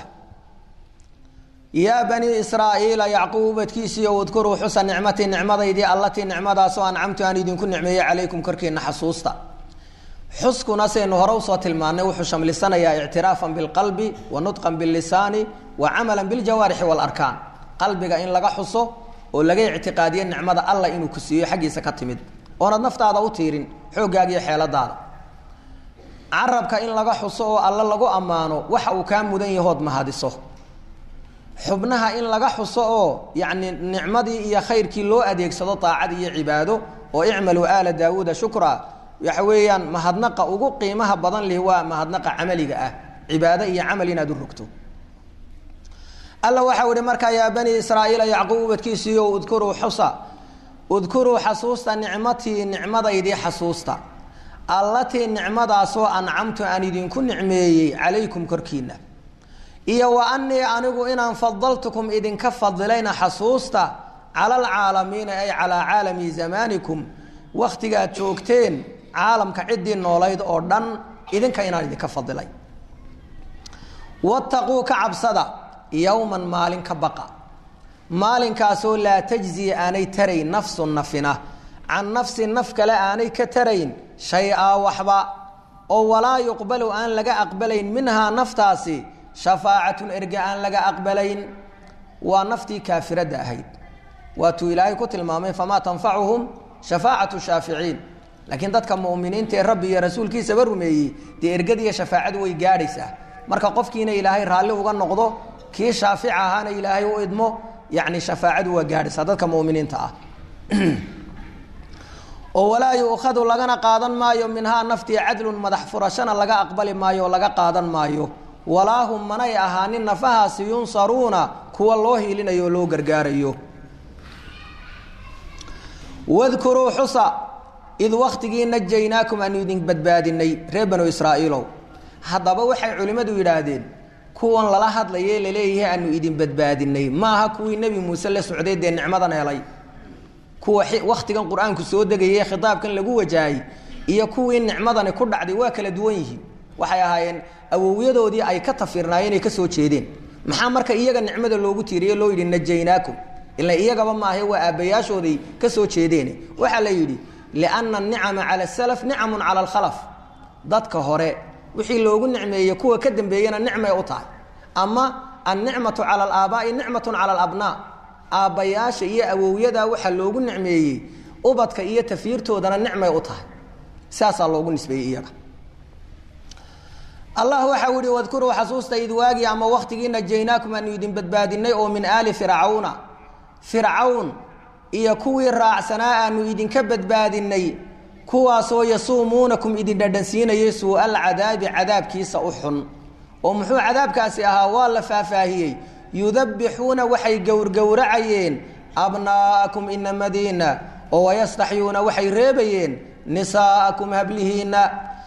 A: yaa banii israa'iila yacquub ubadkiisiiyo udkuruu xusa nicmatii nicmadaydii allatii nicmadaasoo ancamtu aan idinku nicmeeyey calaykum korkiina xasuusta xuskuna saynu hore usoo tilmaanay wuxuu shamlisanayaa ictiraafan bilqalbi wa nudqan billisaani wa camalan biljawaarixi waalarkaan qalbiga in laga xuso oo laga ictiqaadiyo nicmada alla inuu ku siiyo xaggiisa ka timid oonad naftaada u tiirin xooggaaga iyo xeeladaada carabka in laga xuso oo alla lagu ammaano waxa uu kaa mudan yahood mahadiso xubnaha in laga xuso oo yacni nicmadii iyo khayrkii loo adeegsado daacad iyo cibaado oo icmaluu aala daawuuda shukra waxa weeyaan mahadnaqa ugu qiimaha badan lihi waa mahadnaqa camaliga ah cibaado iyo camal inaad u rogto alla waxau ihi markaa yaa bani israa'iila yacquub ubadkiisiiyo udkuruu xusa udkuruu xasuusta nicmatii nicmadaydii xasuusta allatii nicmadaasoo ancamtu aan idinku nicmeeyey calaykum korkiina iyo wa anii anigu inaan fadaltukum idinka fadilayna xasuusta cala alcaalamiina ay calaa caalami zamaanikum wakhtigaad joogteen caalamka ciddii noolayd oo dhan idinka inaan idinka fadilay wattaquu ka cabsada yowman maalin ka baqa maalinkaasoo laa tajzi aanay tarayn nafsun nafina can nafsin naf kale aanay ka tarayn shay-aa waxba oo walaa yuqbalu aan laga aqbalayn minhaa naftaasi shafaacatun erge aan laga aqbalayn waa naftii kaafiradda ahayd waatuu ilaahay ku tilmaamay famaa tanfacuhum shafaacatu shaaficiin laakiin dadka muminiinta ee rabbi iyo rasuulkiisaba rumeeyey dee ergadiiyo shafaacadu way gaadhaysaa marka qofkiina ilaahay raalli uga noqdo kii shaafica ahaana ilaahay u idmo yani shafaacadu waa gaadhaysaa dadka muminiinta ah oo walaa yuukhadu lagana qaadan maayo minhaa naftii cadlun madax furashana laga aqbali maayo oo laga qaadan maayo walaa hum manay ahaanin nafahaasi yunsaruuna kuwa loo hiilinayo oo loo gargaarayo wadkuruu xusa id waktigii najaynaakum aanu idin badbaadinay reer banu israa'iilow haddaba waxay culimmadu yidhaahdeen kuwan lala hadlaye laleeyahay aanu idin badbaadinay maaha kuwii nebi muuse la socday dee nicmadan helay kuwa wakhtigan qur-aanku soo degaye khitaabkan lagu wajahay iyo kuwii nicmadani ku dhacday waa kala duwan yihiin waxay ahaayeen awowyadoodii ay ka tafirnaayeen ay ka soo jeedeen maxaa marka iyaga nicmada loogu tiiriye loo yidhi najaynaakum ila iyagaba maahe waa aabbayaashooday ka soo jeedeen waxaa la yidhi lianna anicama cala salaf nicamun cala alkhalaf dadka hore wixii loogu nicmeeyey kuwa ka dambeeyena nicmay u tahay ama annicmatu cala alaabaai nicmatun cala alabnaa aabbayaasha iyo awowyadaa waxaa loogu nicmeeyey ubadka iyo tafiirtoodana nicmay u tahay saasaa loogu nisbeeyey iyaga allah waxa u ihi wadkuruu xasuusta id waagii ama waktigii najaynaakum aanu idin badbaadinay oo min aali fircawna fircawn iyo kuwii raacsanaa aanu idinka badbaadinay kuwaasoo yasuumuunakum idin dhadhansiinayay suu-al cadaabi cadaabkiisa u xun oo muxuu cadaabkaasi ahaa waa la faahfaahiyey yudabbixuuna waxay gowrgowracayeen abnaa'akum inamadiina oo wayastaxyuuna waxay reebayeen nisaa'akum hablihiina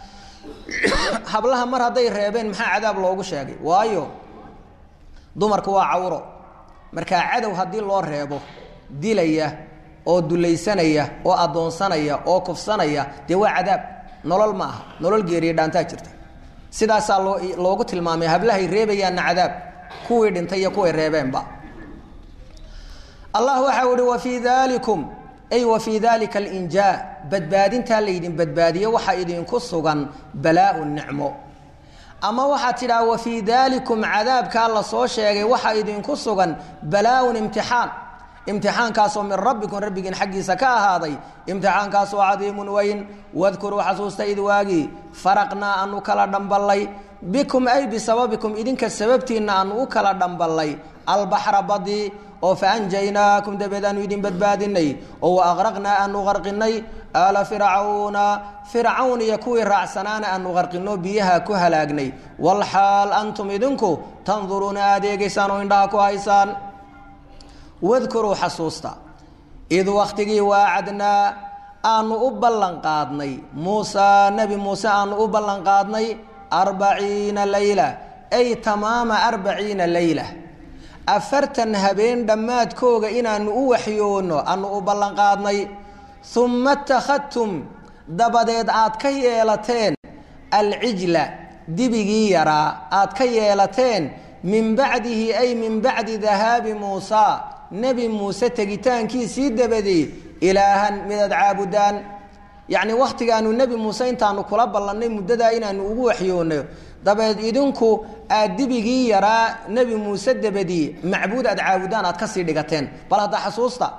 A: hablaha mar hadday reebeen maxaa cadaab loogu sheegay waayo dumarku waa cawro markaa cadow haddii loo reebo dilaya oo dulaysanaya oo addoonsanaya oo kufsanaya dee waa cadaab nolol ma aha nolol geeriya dhaantaa jirta sidaasaa loo loogu tilmaamay hablahay reebayaanna cadaab kuwii dhintay iyo kuway reebeenba allah waxau ihi wa fii dalikum ay wa fii dalika alinjaa badbaadintaa laydin badbaadiye waxaa idinku sugan balaa nicmo ama waxaad tidhaha wa fii dalikum cadaabkaa lasoo sheegay waxaa idinku sugan balaa-un imtixaan imtixaankaasoo min rabbikum rabbigiin xaggiisa ka ahaaday imtixaankaasoo cadiimun weyn wadkuruu xasuusta id waagii faraqnaa aanu kala dhamballay bikum ay bisababikum idinka sababtiinna aanu u kala dhamballay albaxra badii oo faanjaynaakum dabeed aanu idin badbaadinay oo wa aqraqnaa aanu qarqinay aala fircawna fircawn iyo kuwii raacsanaana aanu qarqino biyaha ku halaagnay walxaal antum idinku tanduruuna adeegaysaan oo indhaha ku haysaan wadkuruu xasuusta id wakhtigii waacadnaa aanu u ballan qaadnay muusaa nebi muuse aanu u ballan qaadnay arbaciina leyla ay tamaama arbaciina leyla afartan habeen dhammaadkooga inaanu u waxyoonno aanu u ballan qaadnay uma ittakhadtum dabadeed aad ka yeelateen alcijla dibigii yaraa aad ka yeelateen min bacdihi ay min bacdi dahaabi muusaa nebi muuse tegitaankiisii dabadeed ilaahan midaad caabudaan yacni wakhtigaanu nebi muuse intaanu kula ballannay muddadaa inaanu ugu waxyoonno dabeed idinku aad dibigii yaraa nebi muuse dabadii macbuud aad caabudaan aad kasii dhigateen bal hadda xasuusta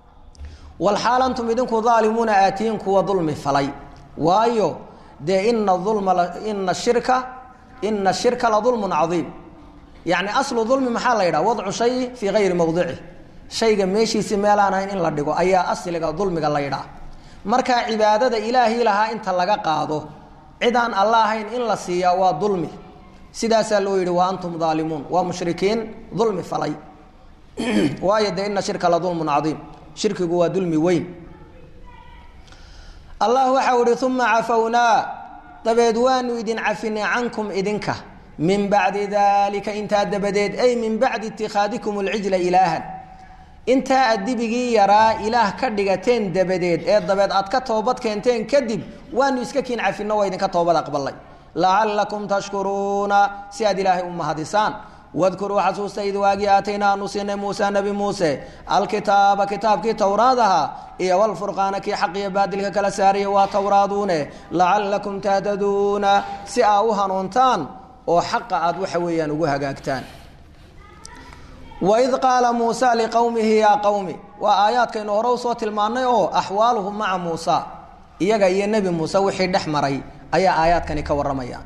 A: walxaal antum idinku daalimuuna aatiin kuwa dulmi falay waayo dee ina ulma ina shirka ina shirka la dulmun cadiim yacni aslu dulmi maxaa la yidhaha wadcu shay fii gayri mawdici shayga meeshiisi meelaan ahayn in la dhigo ayaa asliga dulmiga la yidhaha markaa cibaadada ilaahii lahaa inta laga qaado cid aan alla ahayn in la siiyaa waa dulmi sidaasaa loo yidhi wa antum daalimuun waa mushrikiin dulmi falay waayo dee ina shirka la dulmun cadiim shirkigu waa dulmi weyn allah waxau ihi uma cafownaa dabeed waanu idin cafinay cankum idinka min bacdi dalika intaa dabadeed ay min bacdi itikhaadikum alcijla ilaahan intaa aad dibigii yaraa ilaah ka dhigateen dabadeed ee dabeed aad ka toobad keenteen kadib waanu iska kiin cafinno waa idinka toobad aqbalay lacalakum tashkuruuna si aad ilaahay u mahadisaan wadkuruu xasuusta id waagii aataynaa aanu siinay muuse nebi muuse alkitaaba kitaabkii towraad ahaa iyo walfurqaana kii xaq iyo baadilka kala saaraya waa towraaduune lacalakum tahtaduuna si aa u hanuuntaan oo xaqa aad waxa weeyaan ugu hagaagtaan waid qaala muusa liqowmihi yaa qowmi waa aayaadkaynu hore usoo tilmaannay oo axwaaluhum maca muusa iyaga iyo nebi muuse wixii dhex maray ayaa aayaadkani ka warramaya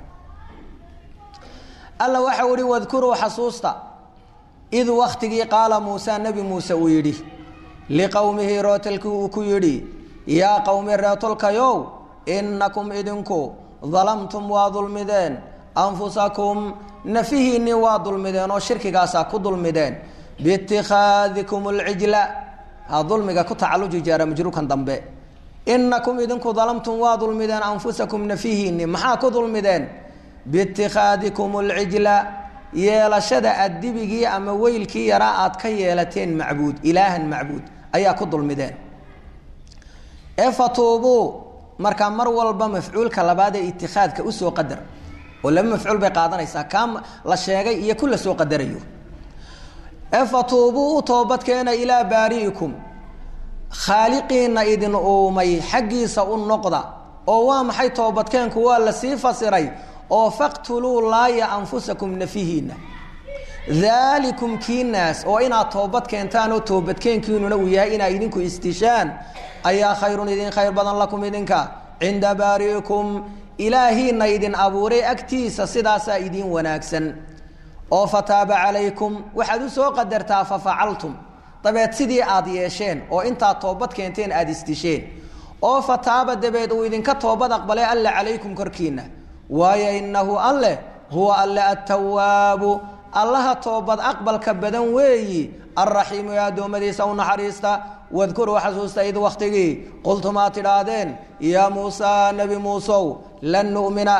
A: alla waxau ihi wadkuruu xasuusta id wakhtigii qaala muusa nebi muuse uu yidhi liqowmihi rootalkii uu ku yidhi yaa qowmi reetolkayow innakum idinku dalamtum waa dulmideen anfusakum nafihiinnii waa dulmideen oo shirkigaasaa ku dulmideen biitikhaadikum alcijla ha dulmiga ku tacalluji jaara majruurkan dambe innakum idinku dalamtum waa dulmideen anfusakum nafihiinni maxaa ku dulmideen biitikhaadikum alcijla yeelashada aad dibigii ama weylkii yaraa aad ka yeelateen macbuud ilaahan macbuud ayaa ku dulmideen ee fatuubuu markaa mar walba mafcuulka labaad ee itikhaadka usoo qadar oo laba mafcuul bay qaadanaysaa kaa la sheegay iyo ku la soo qadarayo ee fatuubuu u toobadkeena ilaa baari'ikum khaaliqiina idin uumay xaggiisa u noqda oo waa maxay toobadkeenku waa lasii fasiray oo faqtuluu laaya anfusakum nafihiina daalikum kiinaas oo inaad toobad keentaan oo toobadkeenkiinuna uu yahay inaad idinku istishaan ayaa khayrun idin khayr badan lakum idinka cinda baari'ikum ilaahiina idin abuuray agtiisa sidaasaa idin wanaagsan oo fataaba calaykum waxaad u soo qadartaa fafacaltum dabeed sidii aad yeesheen oo intaad toobad keenteen aada istisheen oo fataaba dabeed uu idinka toobad aqbalay alle calaykum korkiina waayo inahu alleh huwa alle attawaabu allaha toobad aqbalka badan weeyi alraxiimu ee addoommadiisa u naxariista wadkuruu xasuusta id wakhtigii qultum aad tidhaahdeen yaa muusaa nebi muusow lan nu'mina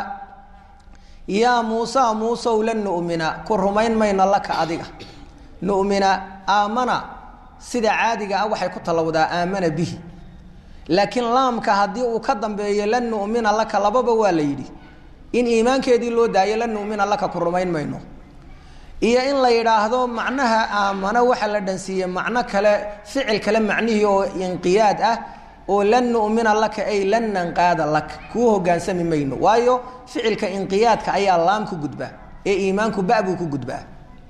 A: yaa muusaa muusow lan nu'mina ku rumayn mayno laka adiga nu'mina aamana sida caadiga ah waxay ku tallowdaa aamana bihi laakiin laamka haddii uu ka dambeeyo lan nu'mina laka lababa waa la yidhi in iimaankeedii loo daayo lan nu'mina laka ku rumayn mayno iyo in la yidhaahdo macnaha aamano waxa la dhansiiyey macno kale ficil kale macnihii oo inqiyaad ah oo lan nu'mina laka ay lan nanqaada laka kuu hogaansami mayno waayo ficilka inqiyaadka ayaa laam ku gudbaa ee iimaanku ba buu ku gudbaa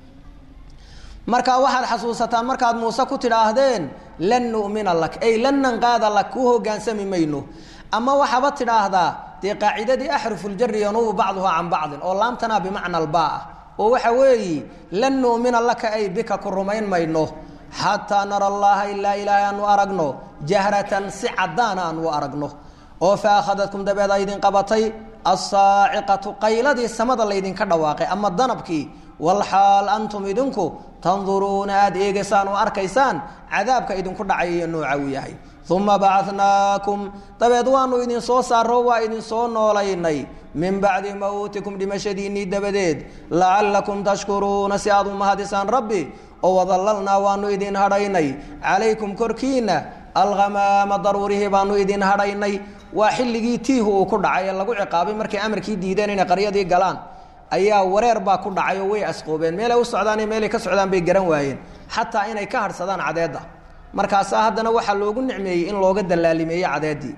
A: marka waxaad xasuusataan markaad muuse ku tidhaahdeen lan nu'mina lak ay lan nanqaada lak kuu hogaansami mayno ama waxaaba tidhaahdaa dee qaacidadii axrufuljari yanubu bacduhaa can bacdin oo laamtanaa bimacna albaa ah oo waxa weeyi lan nu'mina laka ay bika ku rumayn mayno xataa nara allaha ilaa ilaahay aanu aragno jahratan si caddaana aanu aragno oo fa akhadadkum dabeed a idin qabatay assaaciqatu qayladii samada laydinka dhawaaqay ama danabkii walxaal antum idinku tanduruuna aada eegaysaan oo arkaysaan cadaabka idinku dhacay iyo nooca uu yahay uma bacadnaakum dabeed waanu idin soo saaro waa idin soo noolaynay min bacdi mawtikum dhimashadiinnii dabadeed lacallakum tashkuruuna si aad u mahadisaan rabbi oo wadallalnaa waanu idin hadhaynay calaykum korkiina alghamaama daruurihii baanu idin hadhaynay waa xilligii tiihu uu ku dhacay ee lagu ciqaabay markay amarkii diideen inay qaryadii galaan ayaa wareer baa ku dhacay oo way asqoobeen meelay u socdaan iyo meelay ka socdaan bay garan waayeen xataa inay ka hadhsadaan cadeedda markaasaa haddana waxaa loogu nicmeeyey in looga dallaalimeeye cadeeddii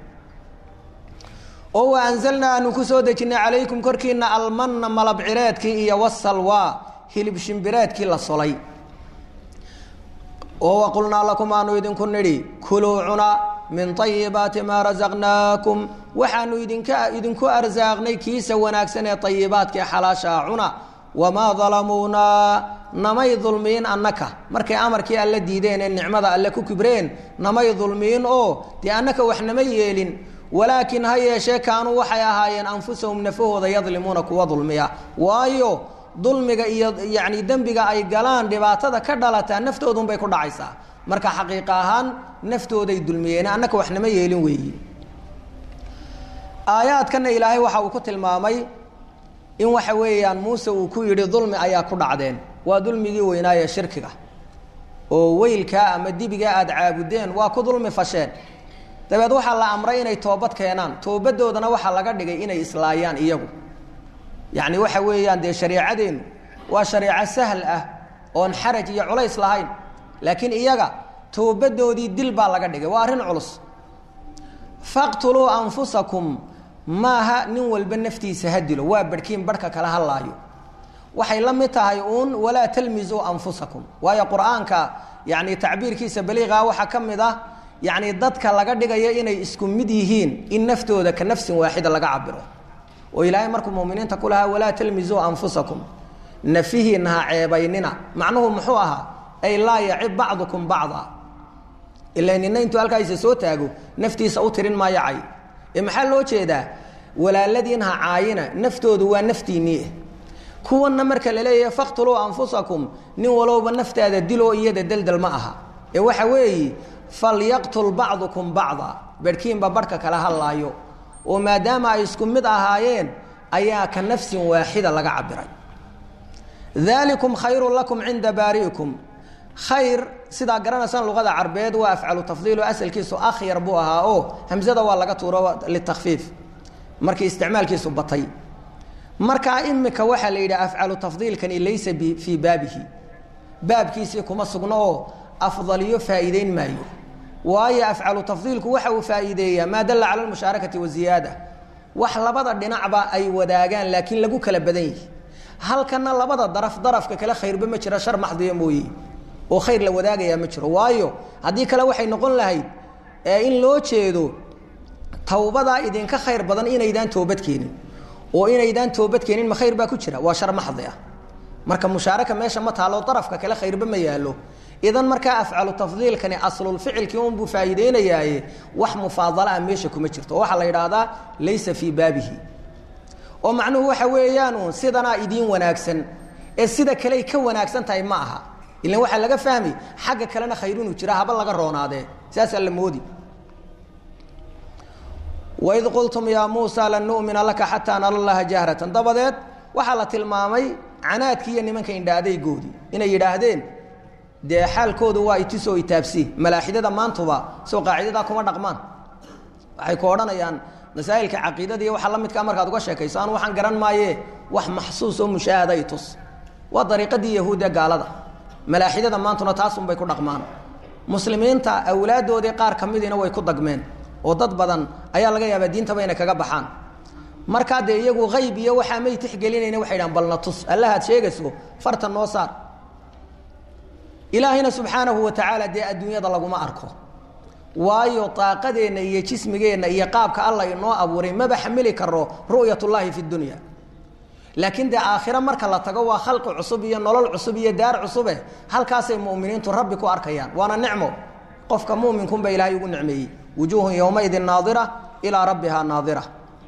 A: oo wa anzalnaa aanu ku soo dejinnay calaykum korkiina almanna malabcireedkii iyo wasalwaa hilib shimbireedkii la solay oo waqulnaa lakum aanu idinku nidhi kuluu cuna min ayibaati maa rasaqnaakum waxaanu idinka idinku arsaaqnay kiisa wanaagsan ee ayibaadka ee xalaashaa cuna wamaa dalamuunaa namay dulmiin annaka markay amarkii alle diideen ee nicmada alle ku kibreen namay dulmiin oo dee annaka wax nama yeelin walaakin ha yeeshee kaanuu waxay ahaayeen anfusahum nafahooda yadlimuuna kuwa dulmiya waayo dulmiga iyo yacni dembiga ay galaan dhibaatada ka dhalataa naftoodunbay ku dhacaysaa marka xaqiiqa ahaan naftooday dulmiyeen annaka wax nama yeelin weeyi aayaadkana ilaahay waxa uu ku tilmaamay in waxa weeyaan muuse uu ku yidhi dulmi ayaa ku dhacdeen waa dulmigii weynaaye shirkiga oo weylkaa ama dibigaa aada caabudeen waa ku dulmi fasheen dabeed waxaa la amray inay toobad keenaan toobadoodana waxaa laga dhigay inay islaayaan iyagu yacni waxa weeyaan dee shareecadeennu waa shareeco sahl ah oon xaraj iyo culays lahayn laakiin iyaga toobadoodii dil baa laga dhigay waa arrin culus faqtuluu anfusakum maaha nin walba naftiisa ha dilo waa barhkiin barhka kala hadlaayo waxay la mid tahay uun walaa talmisuu anfusakum waayo qur-aanka yani tacbiirkiisa baliiqa waxaa ka mid ah yani dadka laga dhigayo inay isku mid yihiin in naftooda ka nafsin waaxida laga cabiro oo ilaahay markuu muminiinta ku lahaa walaa talmisuu anfusakum nafihiina ha ceebaynina macnuhu muxuu ahaa ay laa yacib bacdukum bacda ila nina intuu halkaasa soo taago naftiisa u tirin maayo cay ee maxaa loo jeedaa walaaladiin ha caayina naftoodu waa naftiinnii kuwanna marka la leeyahay faqtuluu anfusakum nin walowba naftaada diloo iyada deldel ma aha ee waxa weeye falyaqtul bacdukum bacda berhkiinba barhka kala hadlaayo oo maadaama ay isku mid ahaayeen ayaa ka nafsin waaxida laga cabiray dalikum khayru lakum cinda baari'ikum khayr sidaa garanaysaan luqada carbeed waa afcalu tafdiil oo asalkiisu akhyar buu ahaa oo hamzada waa laga tuuro litakfiif markii isticmaalkiisu batay markaa imika waxaa la yidhaha afcalu tafdiilkani laysa fii baabihi baabkiisii kuma sugno oo afdaliyo faa'iideyn maayo waayo afcalu tafdiilku waxa uu faa'iideeyaa maa dalla cala almushaarakati waziyaada wax labada dhinacba ay wadaagaan laakiin lagu kala badan yihi halkana labada daraf darafka kale khayrba ma jira shar maxdiya mooye oo khayr la wadaagayaa ma jiro waayo haddii kale waxay noqon lahayd in loo jeedo tawbadaa idinka khayr badan inaydaan toobad keenin oo inaydaan toobad keenin ma khayr baa ku jira waa shar maxdi ah marka mushaaraka meesha ma taalo darafka kale khayrba ma yaalo idan markaa afcalu tafdiilkani aslulficilkii unbuu faa'iideynayaaye wax mufaadala ah meesha kuma jirto oo waxaa la yidhaahdaa laysa fii baabihi oo macnuhu waxa weeyaan uun sidanaa idiin wanaagsan ee sida kaley ka wanaagsan tahay ma aha ilan waxaa laga fahmi xagga kalena khayr inuu jira haba laga roonaadee saasaa la moodi waid qultum yaa muusa lan nu'mina laka xataa nara llaha jahratan dabadeed waxaa la tilmaamay canaadkii iyo nimanka indhaadaygoodii inay yidhaahdeen dee xaalkoodu waa itisoo itaabsi malaaxidada maantuba soo qaacidadaa kuma dhaqmaan waxay ku odhanayaan masaa'ilka caqiidada iyo waxa la midkaa markaad uga sheekayso anu waxaan garan maaye wax maxsuus oo mushaahada i tus waa dariiqadii yahuudda gaalada malaaxidada maantuna taasunbay ku dhaqmaan muslimiinta awlaaddoodii qaar ka midiina way ku dagmeen oo dad badan ayaa laga yaabaa diintaba inay kaga baxaan markaa dee iyagu hayb iyo waxaa may tixgelinayna waxay dhahan balna tus allahaad sheegayso fartan noo saar ilaahayna subxaanahu wa tacaala dee adduunyada laguma arko waayo daaqadeenna iyo jismigeenna iyo qaabka alla inoo abuuray maba xamili karo ru'yatullaahi fi dunya laakiin dee aakhiro marka la tago waa khalqi cusub iyo nolol cusub iyo daar cusube halkaasay mu'miniintu rabbi ku arkayaan waana nicmo qofka muminkunba ilaahay ugu nicmeeyey wujuuhun yowmaidin naadira ilaa rabbihaa naadira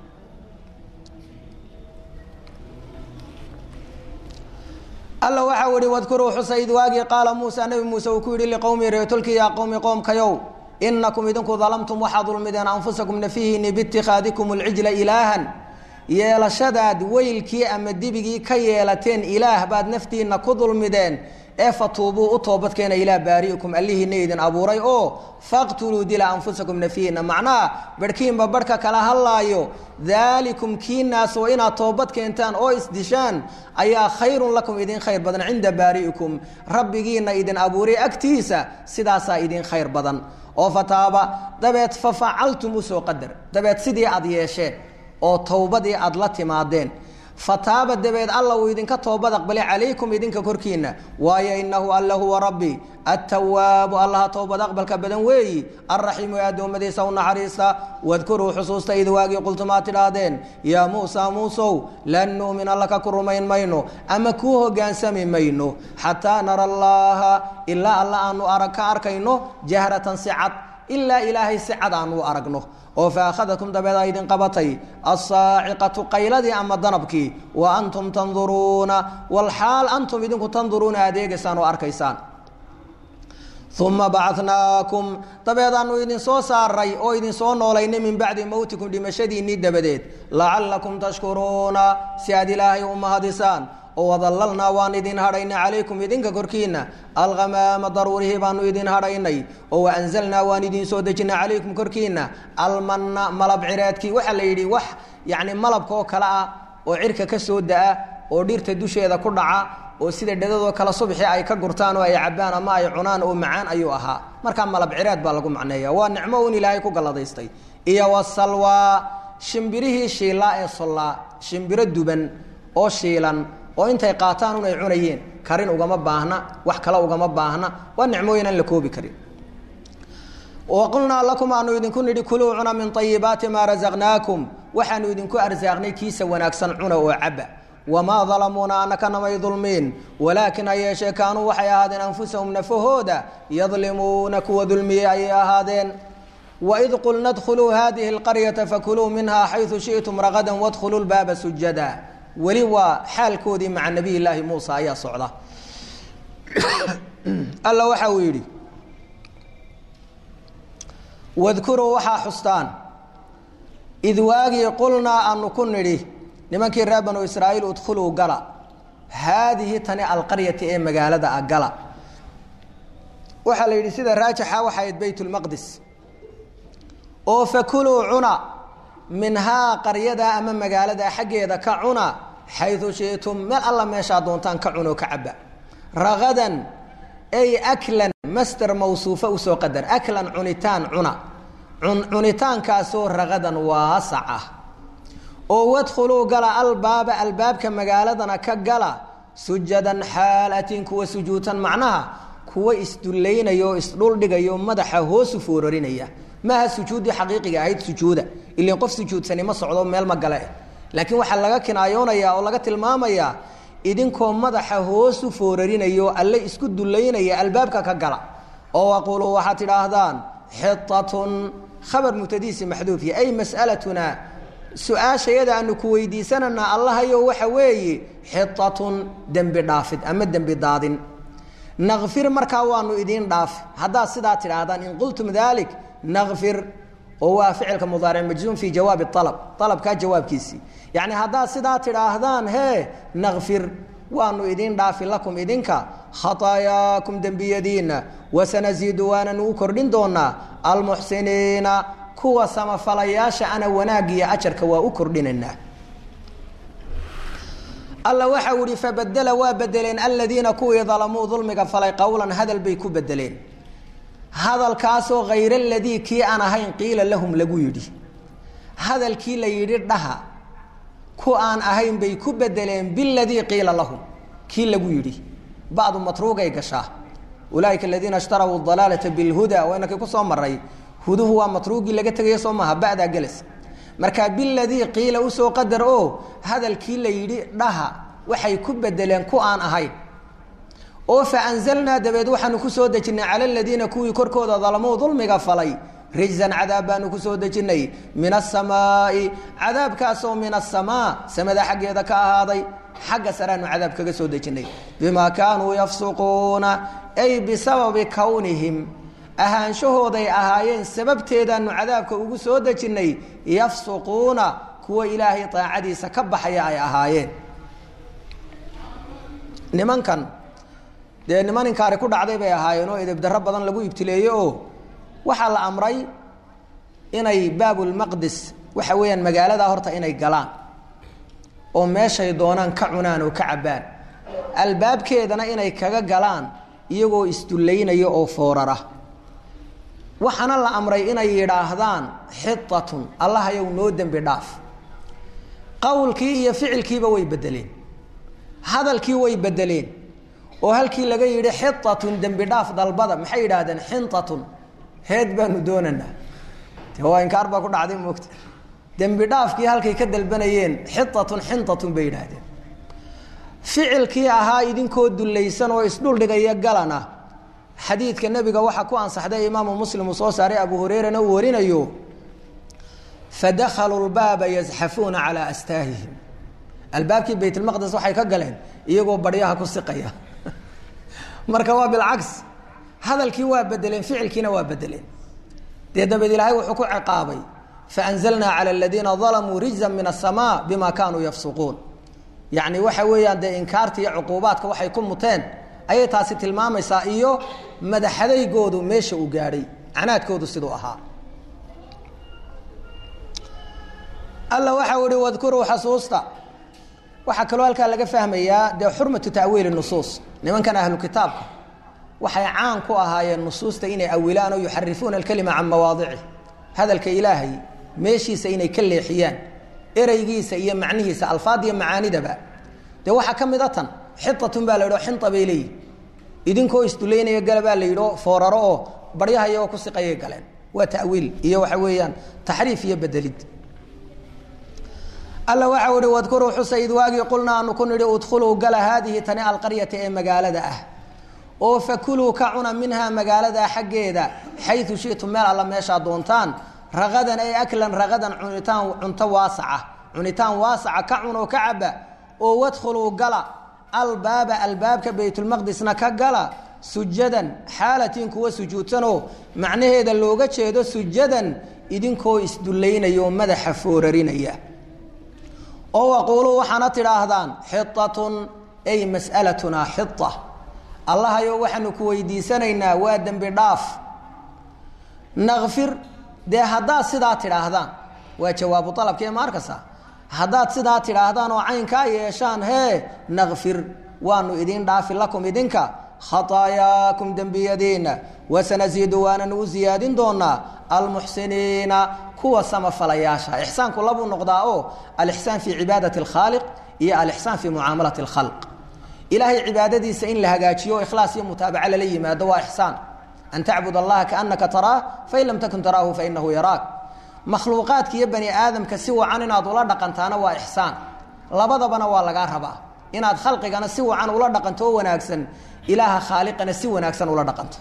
A: alla waxau ihi wadkuruu xusa id waagii qaala muusa nebi muuse uu ku yidhi liqowmi reetolki yaa qowmi qoomkayow inakum idinku dalamtum waxaad dulmideen anfusakum nafihiini biitikhaadikum alcijla ilaahan yeelashadaad weylkii ama dibigii ka yeelateen ilaah baad naftiinna ku dulmideen ee fatuubuu u toobadkeena ilaa baari'ikum allihiina idin abuuray oo faqtuluu dila anfusakum nafihiina macnaha barhkiinba barhka kala hadlaayo daalikum kiinaasoo inaad toobad keentaan oo isdishaan ayaa khayrun lakum idin khayr badan cinda baari'ikum rabbigiina idin abuuray agtiisa sidaasaa idin khayr badan oo fataaba dabeed fa facaltum usoo qadar dabeed sidii aad yeesheen oo towbadii aada la timaadeen fataaba dabeed alla uu idinka toobad aqbalay calaykum idinka korkiina waayo inahu alla huwa rabbi attawaabu allaha toobad aqbalka badan weeyi alraxiimu ee addoommadiisa u naxariista wadkuruu xusuusta id waagii qultumaad tidhaahdeen yaa muusa muusow lan nu'mina laka ku rumayn mayno ama kuu hogaansami mayno xataa nara allaaha ilaa alla aanu arag ka arkayno jahratan si cad ilaa ilaahay si cad aanu aragno oo fa akhadakum dabeed a idin qabatay asaaciqatu qayladii ama danabkii wa antum tanduruuna walxaal antum idinku tanduruuna adeegaysaan oo arkaysaan uma bacnaakum dabeedaanu idin soo saaray oo idin soo noolaynay min bacdi mowtikum dhimashadiinnii dabadeed lacallakum tashkuruuna si aad ilaahay u mahadisaan oo wadallalnaa waan idin hadhaynay calaykum idinka korkiina alghamaama daruurihii baanu idin hadhaynay oo waanzalnaa waan idin soo dejinay calaykum korkiina almanna malab cireedkii waxaa la yidhi wax yacni malabka oo kale ah oo cirka ka soo da-a oo dhirta dusheeda ku dhaca oo sida dhadadoo kale subxii ay ka gurtaan oo ay cabbaan ama ay cunaan oo macaan ayuu ahaa markaa malab cireed baa lagu macneeya waa nicmo un ilaahay ku galladaystay iyo wasalwaa shimbirihii shiilaa ee sollaa shimbiro duban oo shiilan oo intay qaataan un ay cunayeen karin ugama baahna wax kale ugama baahna waa nicmooyin aan la koobi karin waqulnaa lakum aanu idinku nidhi kuluu cuna min ayibaati maa rasaqnaakum waxaanu idinku arsaaqnay kiisa wanaagsan cuna oo caba wamaa dalamuuna anaka namay dulmiin walaakin ha yeeshee kaanuu waxay ahaadeen anfusahum nafahooda yadlimuuna kuwa dulmiyey ayay ahaadeen waid qulna dkhuluu hadihi اlqaryata fakuluu minha xayثu shiئtum ragadan wadkhuluu lbaaba sujada weli waa xaalkoodii maca nabiy llaahi muusa ayaa socda alla waxa uu yidhi wadkuruu waxaa xustaan id waagii qulnaa aanu ku nidhi nimankii reer banu israa'iil udkhuluu gala haadihi tani alqaryati ee magaalada ah gala waxaa la yidhi sida raajixa waxa ayd baytulmaqdis oo fakuluu cuna minhaa qaryada ama magaalada xaggeeda ka cuna xayu shitum meel alla meeshaa doontaan ka cunoo ka caba ragadan ay aklan master mawsuufa usoo qadar aklan cunitaan cuna cunitaankaasoo ragadan waasac ah oo wadkhuluu gala albaaba albaabka magaaladana ka gala sujadan xaalatin kuwa sujuutan macnaha kuwa isdullaynaya oo isdhuldhigaya madaxa hoosu foorarinaya maaha sujuuddii xaqiiqiga ahayd sujuuda ilan qof sujuudsani ma socdo meel ma gale laakiin waxaa laga kinaayoonaya oo laga tilmaamayaa idinkoo madaxa hoosu foorarinaya oo alle isku dullaynaya albaabka ka gala oo waquuluu waxaad tidhaahdaan xitatun khabar mubtadiisi maxduufiya ay mas'alatuna su-aashayada aanu ku weydiisananaa allahayo waxa weeye xitatun dembi dhaafid ama dembi daadin nakfir markaa waanu idiin dhaafi haddaad sidaa tidhaahdaan in qultum dalik nakfir oo waa ficilka mudaaric majzuum fii jawaabi alab alabkaa jawaabkiisii yacni haddaad sidaa tidhaahdaan hee nakfir waanu idiin dhaafi lakum idinka khataayaakum dembiyadiinna wasanasiidu waananu u kordhin doonaa almuxsiniina kuwa samafalayaasha ana wanaagiyo ajarka waa u kordhinaynaa alla waxa u ihi fabadela waa bedeleen aladiina kuwii dalamuu dulmiga falay qowlan hadal bay ku bedeleen hadalkaasoo hayr aladii kii aan ahayn qiila lahum lagu yidhi hadalkii la yidhi dhaha ku aan ahayn bay ku bedeleen biladii qiila lahum kii lagu yidhi bacdu matruugay gashaa ulaaika aladiina ishtarau dalaalata bilhuda waa inakii kusoo maray huduhu waa matruugii laga tegaya soo maaha ba'daa gelas marka biladii qiila usoo qadar oo hadalkii la yidhi dhaha waxay ku bedeleen ku aan ahayn oo fa anzalnaa dabeed waxaanu ku soo dejinnay cala aladiina kuwii korkooda dalamuu dulmiga falay rijzan cadaab baanu ku soo dejinnay min asamaai cadaabkaasoo min asamaa samada xaggeeda ka ahaaday xagga sareanu cadaab kaga soo dejinnay bimaa kaanuu yafsuquuna ay bisababi kownihim ahaanshahooday ahaayeen sababteedaanu cadaabka ugu soo dejinnay yafsuquuna kuwa ilaahay daacadiisa ka baxaya ay ahaayeen nimankan dee niman inkaari ku dhacday bay ahaayeen oo edebdarro badan lagu ibtileeyey oo waxaa la amray inay baabulmaqdis waxa weeyaan magaaladaa horta inay galaan oo meeshay doonaan ka cunaan oo ka cabbaan albaabkeedana inay kaga galaan iyagoo isdullaynaya oo foorara waxaana la amray inay yidhaahdaan xitatun allahayow noo dembi dhaaf qowlkii iyo ficilkiiba way bedeleen hadalkii way bedeleen oo halkii laga yidhi xitatun dembi dhaaf dalbada maxay yidhaahdeen xintatun heed baanu doonanaa de waa inkaar baa ku dhacday moogta dembi dhaafkii halkay ka dalbanayeen xitatun xintatun bay yidhaahdeen ficilkii ahaa idinkoo dullaysan oo isdhuldhigaya galana xadiidka nebiga waxaa ku ansaxday imaamu muslim uu soo saaray abu hureyrana uu warinayo fadakaluu lbaaba yazxafuuna calaa astaahihim albaabkii baytlmaqdes waxay ka galeen iyagoo baryaha ku siqaya marka waa bilcaks hadalkii waa bedeleen ficilkiina waa bedeleen dee dabeed ilaahay wuxuu ku ciqaabay faanzalnaa cala aladiina dalamuu rijzan min asamaa bima kaanuu yafsuquun yacni waxa weeyaan dee inkaarta iyo cuquubaadka waxay ku muteen ayay taasi tilmaamaysaa iyo madaxadaygoodu meesha uu gaadhay canaadkoodu siduu ahaa alla waxau ihi wadkuruu xasuusta waxaa kaloo halkaa laga fahmayaa dee xurmatu ta'wiili nusuus nimankan ahlu kitaabka waxay caan ku ahaayeen nusuusta inay awilaan oo yuxarifuuna alkelima can mawaadicih hadalka ilaahay meeshiisa inay ka leexiyaan ereygiisa iyo macnihiisa alfaadiyo macaanidaba dee waxaa ka mid a tan xitatun baa la yidhi o xinta bay leeyihi idinkoo isdulaynaya gala baa la yidhi oo fooraro oo baryaha iyagoo ku siqayay galeen waa ta'wiil iyo waxa weeyaan taxriif iyo bedelid alla waxa uhi wadkuruu xusa id waagii qulna aanu ku nidhi udkhuluu gala haadihi tani alqaryata ee magaalada ah oo fakuluu ka cuna minhaa magaaladaa xaggeeda xayu shitum meel alla meeshaa doontaan ragadan ay aklan ragadan cunitaan cunto waasaca cunitaan waasaca ka cun oo ka caba oo wadkhuluu gala albaaba albaabka baytulmaqdisna ka gala sujadan xaalatiin kuwa sujuudsanoo macnaheeda looga jeedo sujadan idinkoo isdullaynaya oo madaxa foorarinaya oo waquuluu waxaana tidhaahdaan xiatun ay mas'alatunaa xita allahayo waxaanu ku weydiisanaynaa waa dembi dhaaf nakfir dee haddaad sidaa tidhaahdaan waa jawaabu alabkee maarkasa haddaad sidaa tidhaahdaan oo caynkaa yeeshaan hee nakfir waanu idin dhaafi lakum idinka khataayaakum dembiyadiina wasanasiidu waananu u siyaadin doonaa almuxsiniina kuwa samafalayaasha ixsaanku labuu noqdaa oo alixsaan fii cibaadati alkhaaliq iyo alixsaan fii mucaamalati alkhalq ilaahay cibaadadiisa in la hagaajiyo ikhlaas iyo mutaabaca lala yimaado waa ixsaan an tacbud allaha kaanaka taraah fain lam takun taraahu fainahu yaraak makhluuqaadka iyo bani aadamka si wacan inaad ula dhaqantaana waa ixsaan labadabana waa lagaa rabaa inaad khalqigana si wacan ula dhaqanto oo wanaagsan ilaaha khaaliqana si wanaagsan ula dhaqanto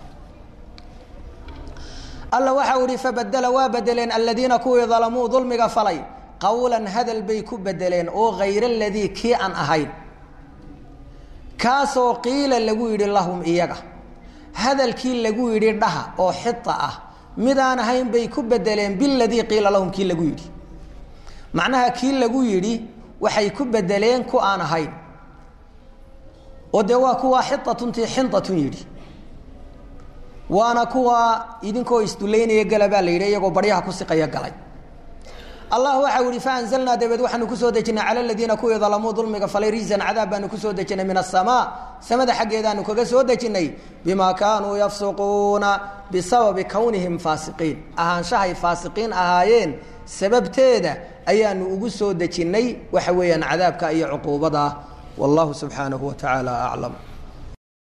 A: alla waxau ihi fabadela waa bedeleen aladiina kuwii dalamuu dulmiga falay qowlan hadal bay ku bedeleen oo hayra aladii kii aan ahayn kaasoo qiila lagu yidhi lahum iyaga hadalkii lagu yidhi dhaha oo xita ah midaan ahayn bay ku bedeleen biladii qiila lahum kii lagu yidhi macnaha kii lagu yidhi waxay ku bedeleen ku aan ahayn oo dee waa kuwa xiatuntii xinatun yidhi waana kuwa idinkoo isdulaynaya gala baa la yidhi iyagoo baryaha ku siqaya galay allah waxau ihi faanzalnaa dabeed waxaanu kusoo dejinay cala aladiina kuwii dalamuu dulmiga falay riisan cadaab baanu kusoo dejinay min asamaa samada xaggeedaanu kaga soo dejinay bimaa kaanuu yafsuquuna bisababi kownihim faasiqiin ahaanshahay faasiqiin ahaayeen sababteeda ayaanu ugu soo dejinnay waxa weeyaan cadaabka iyo cuquubada wallahu subxaanahu wa tacaala aclam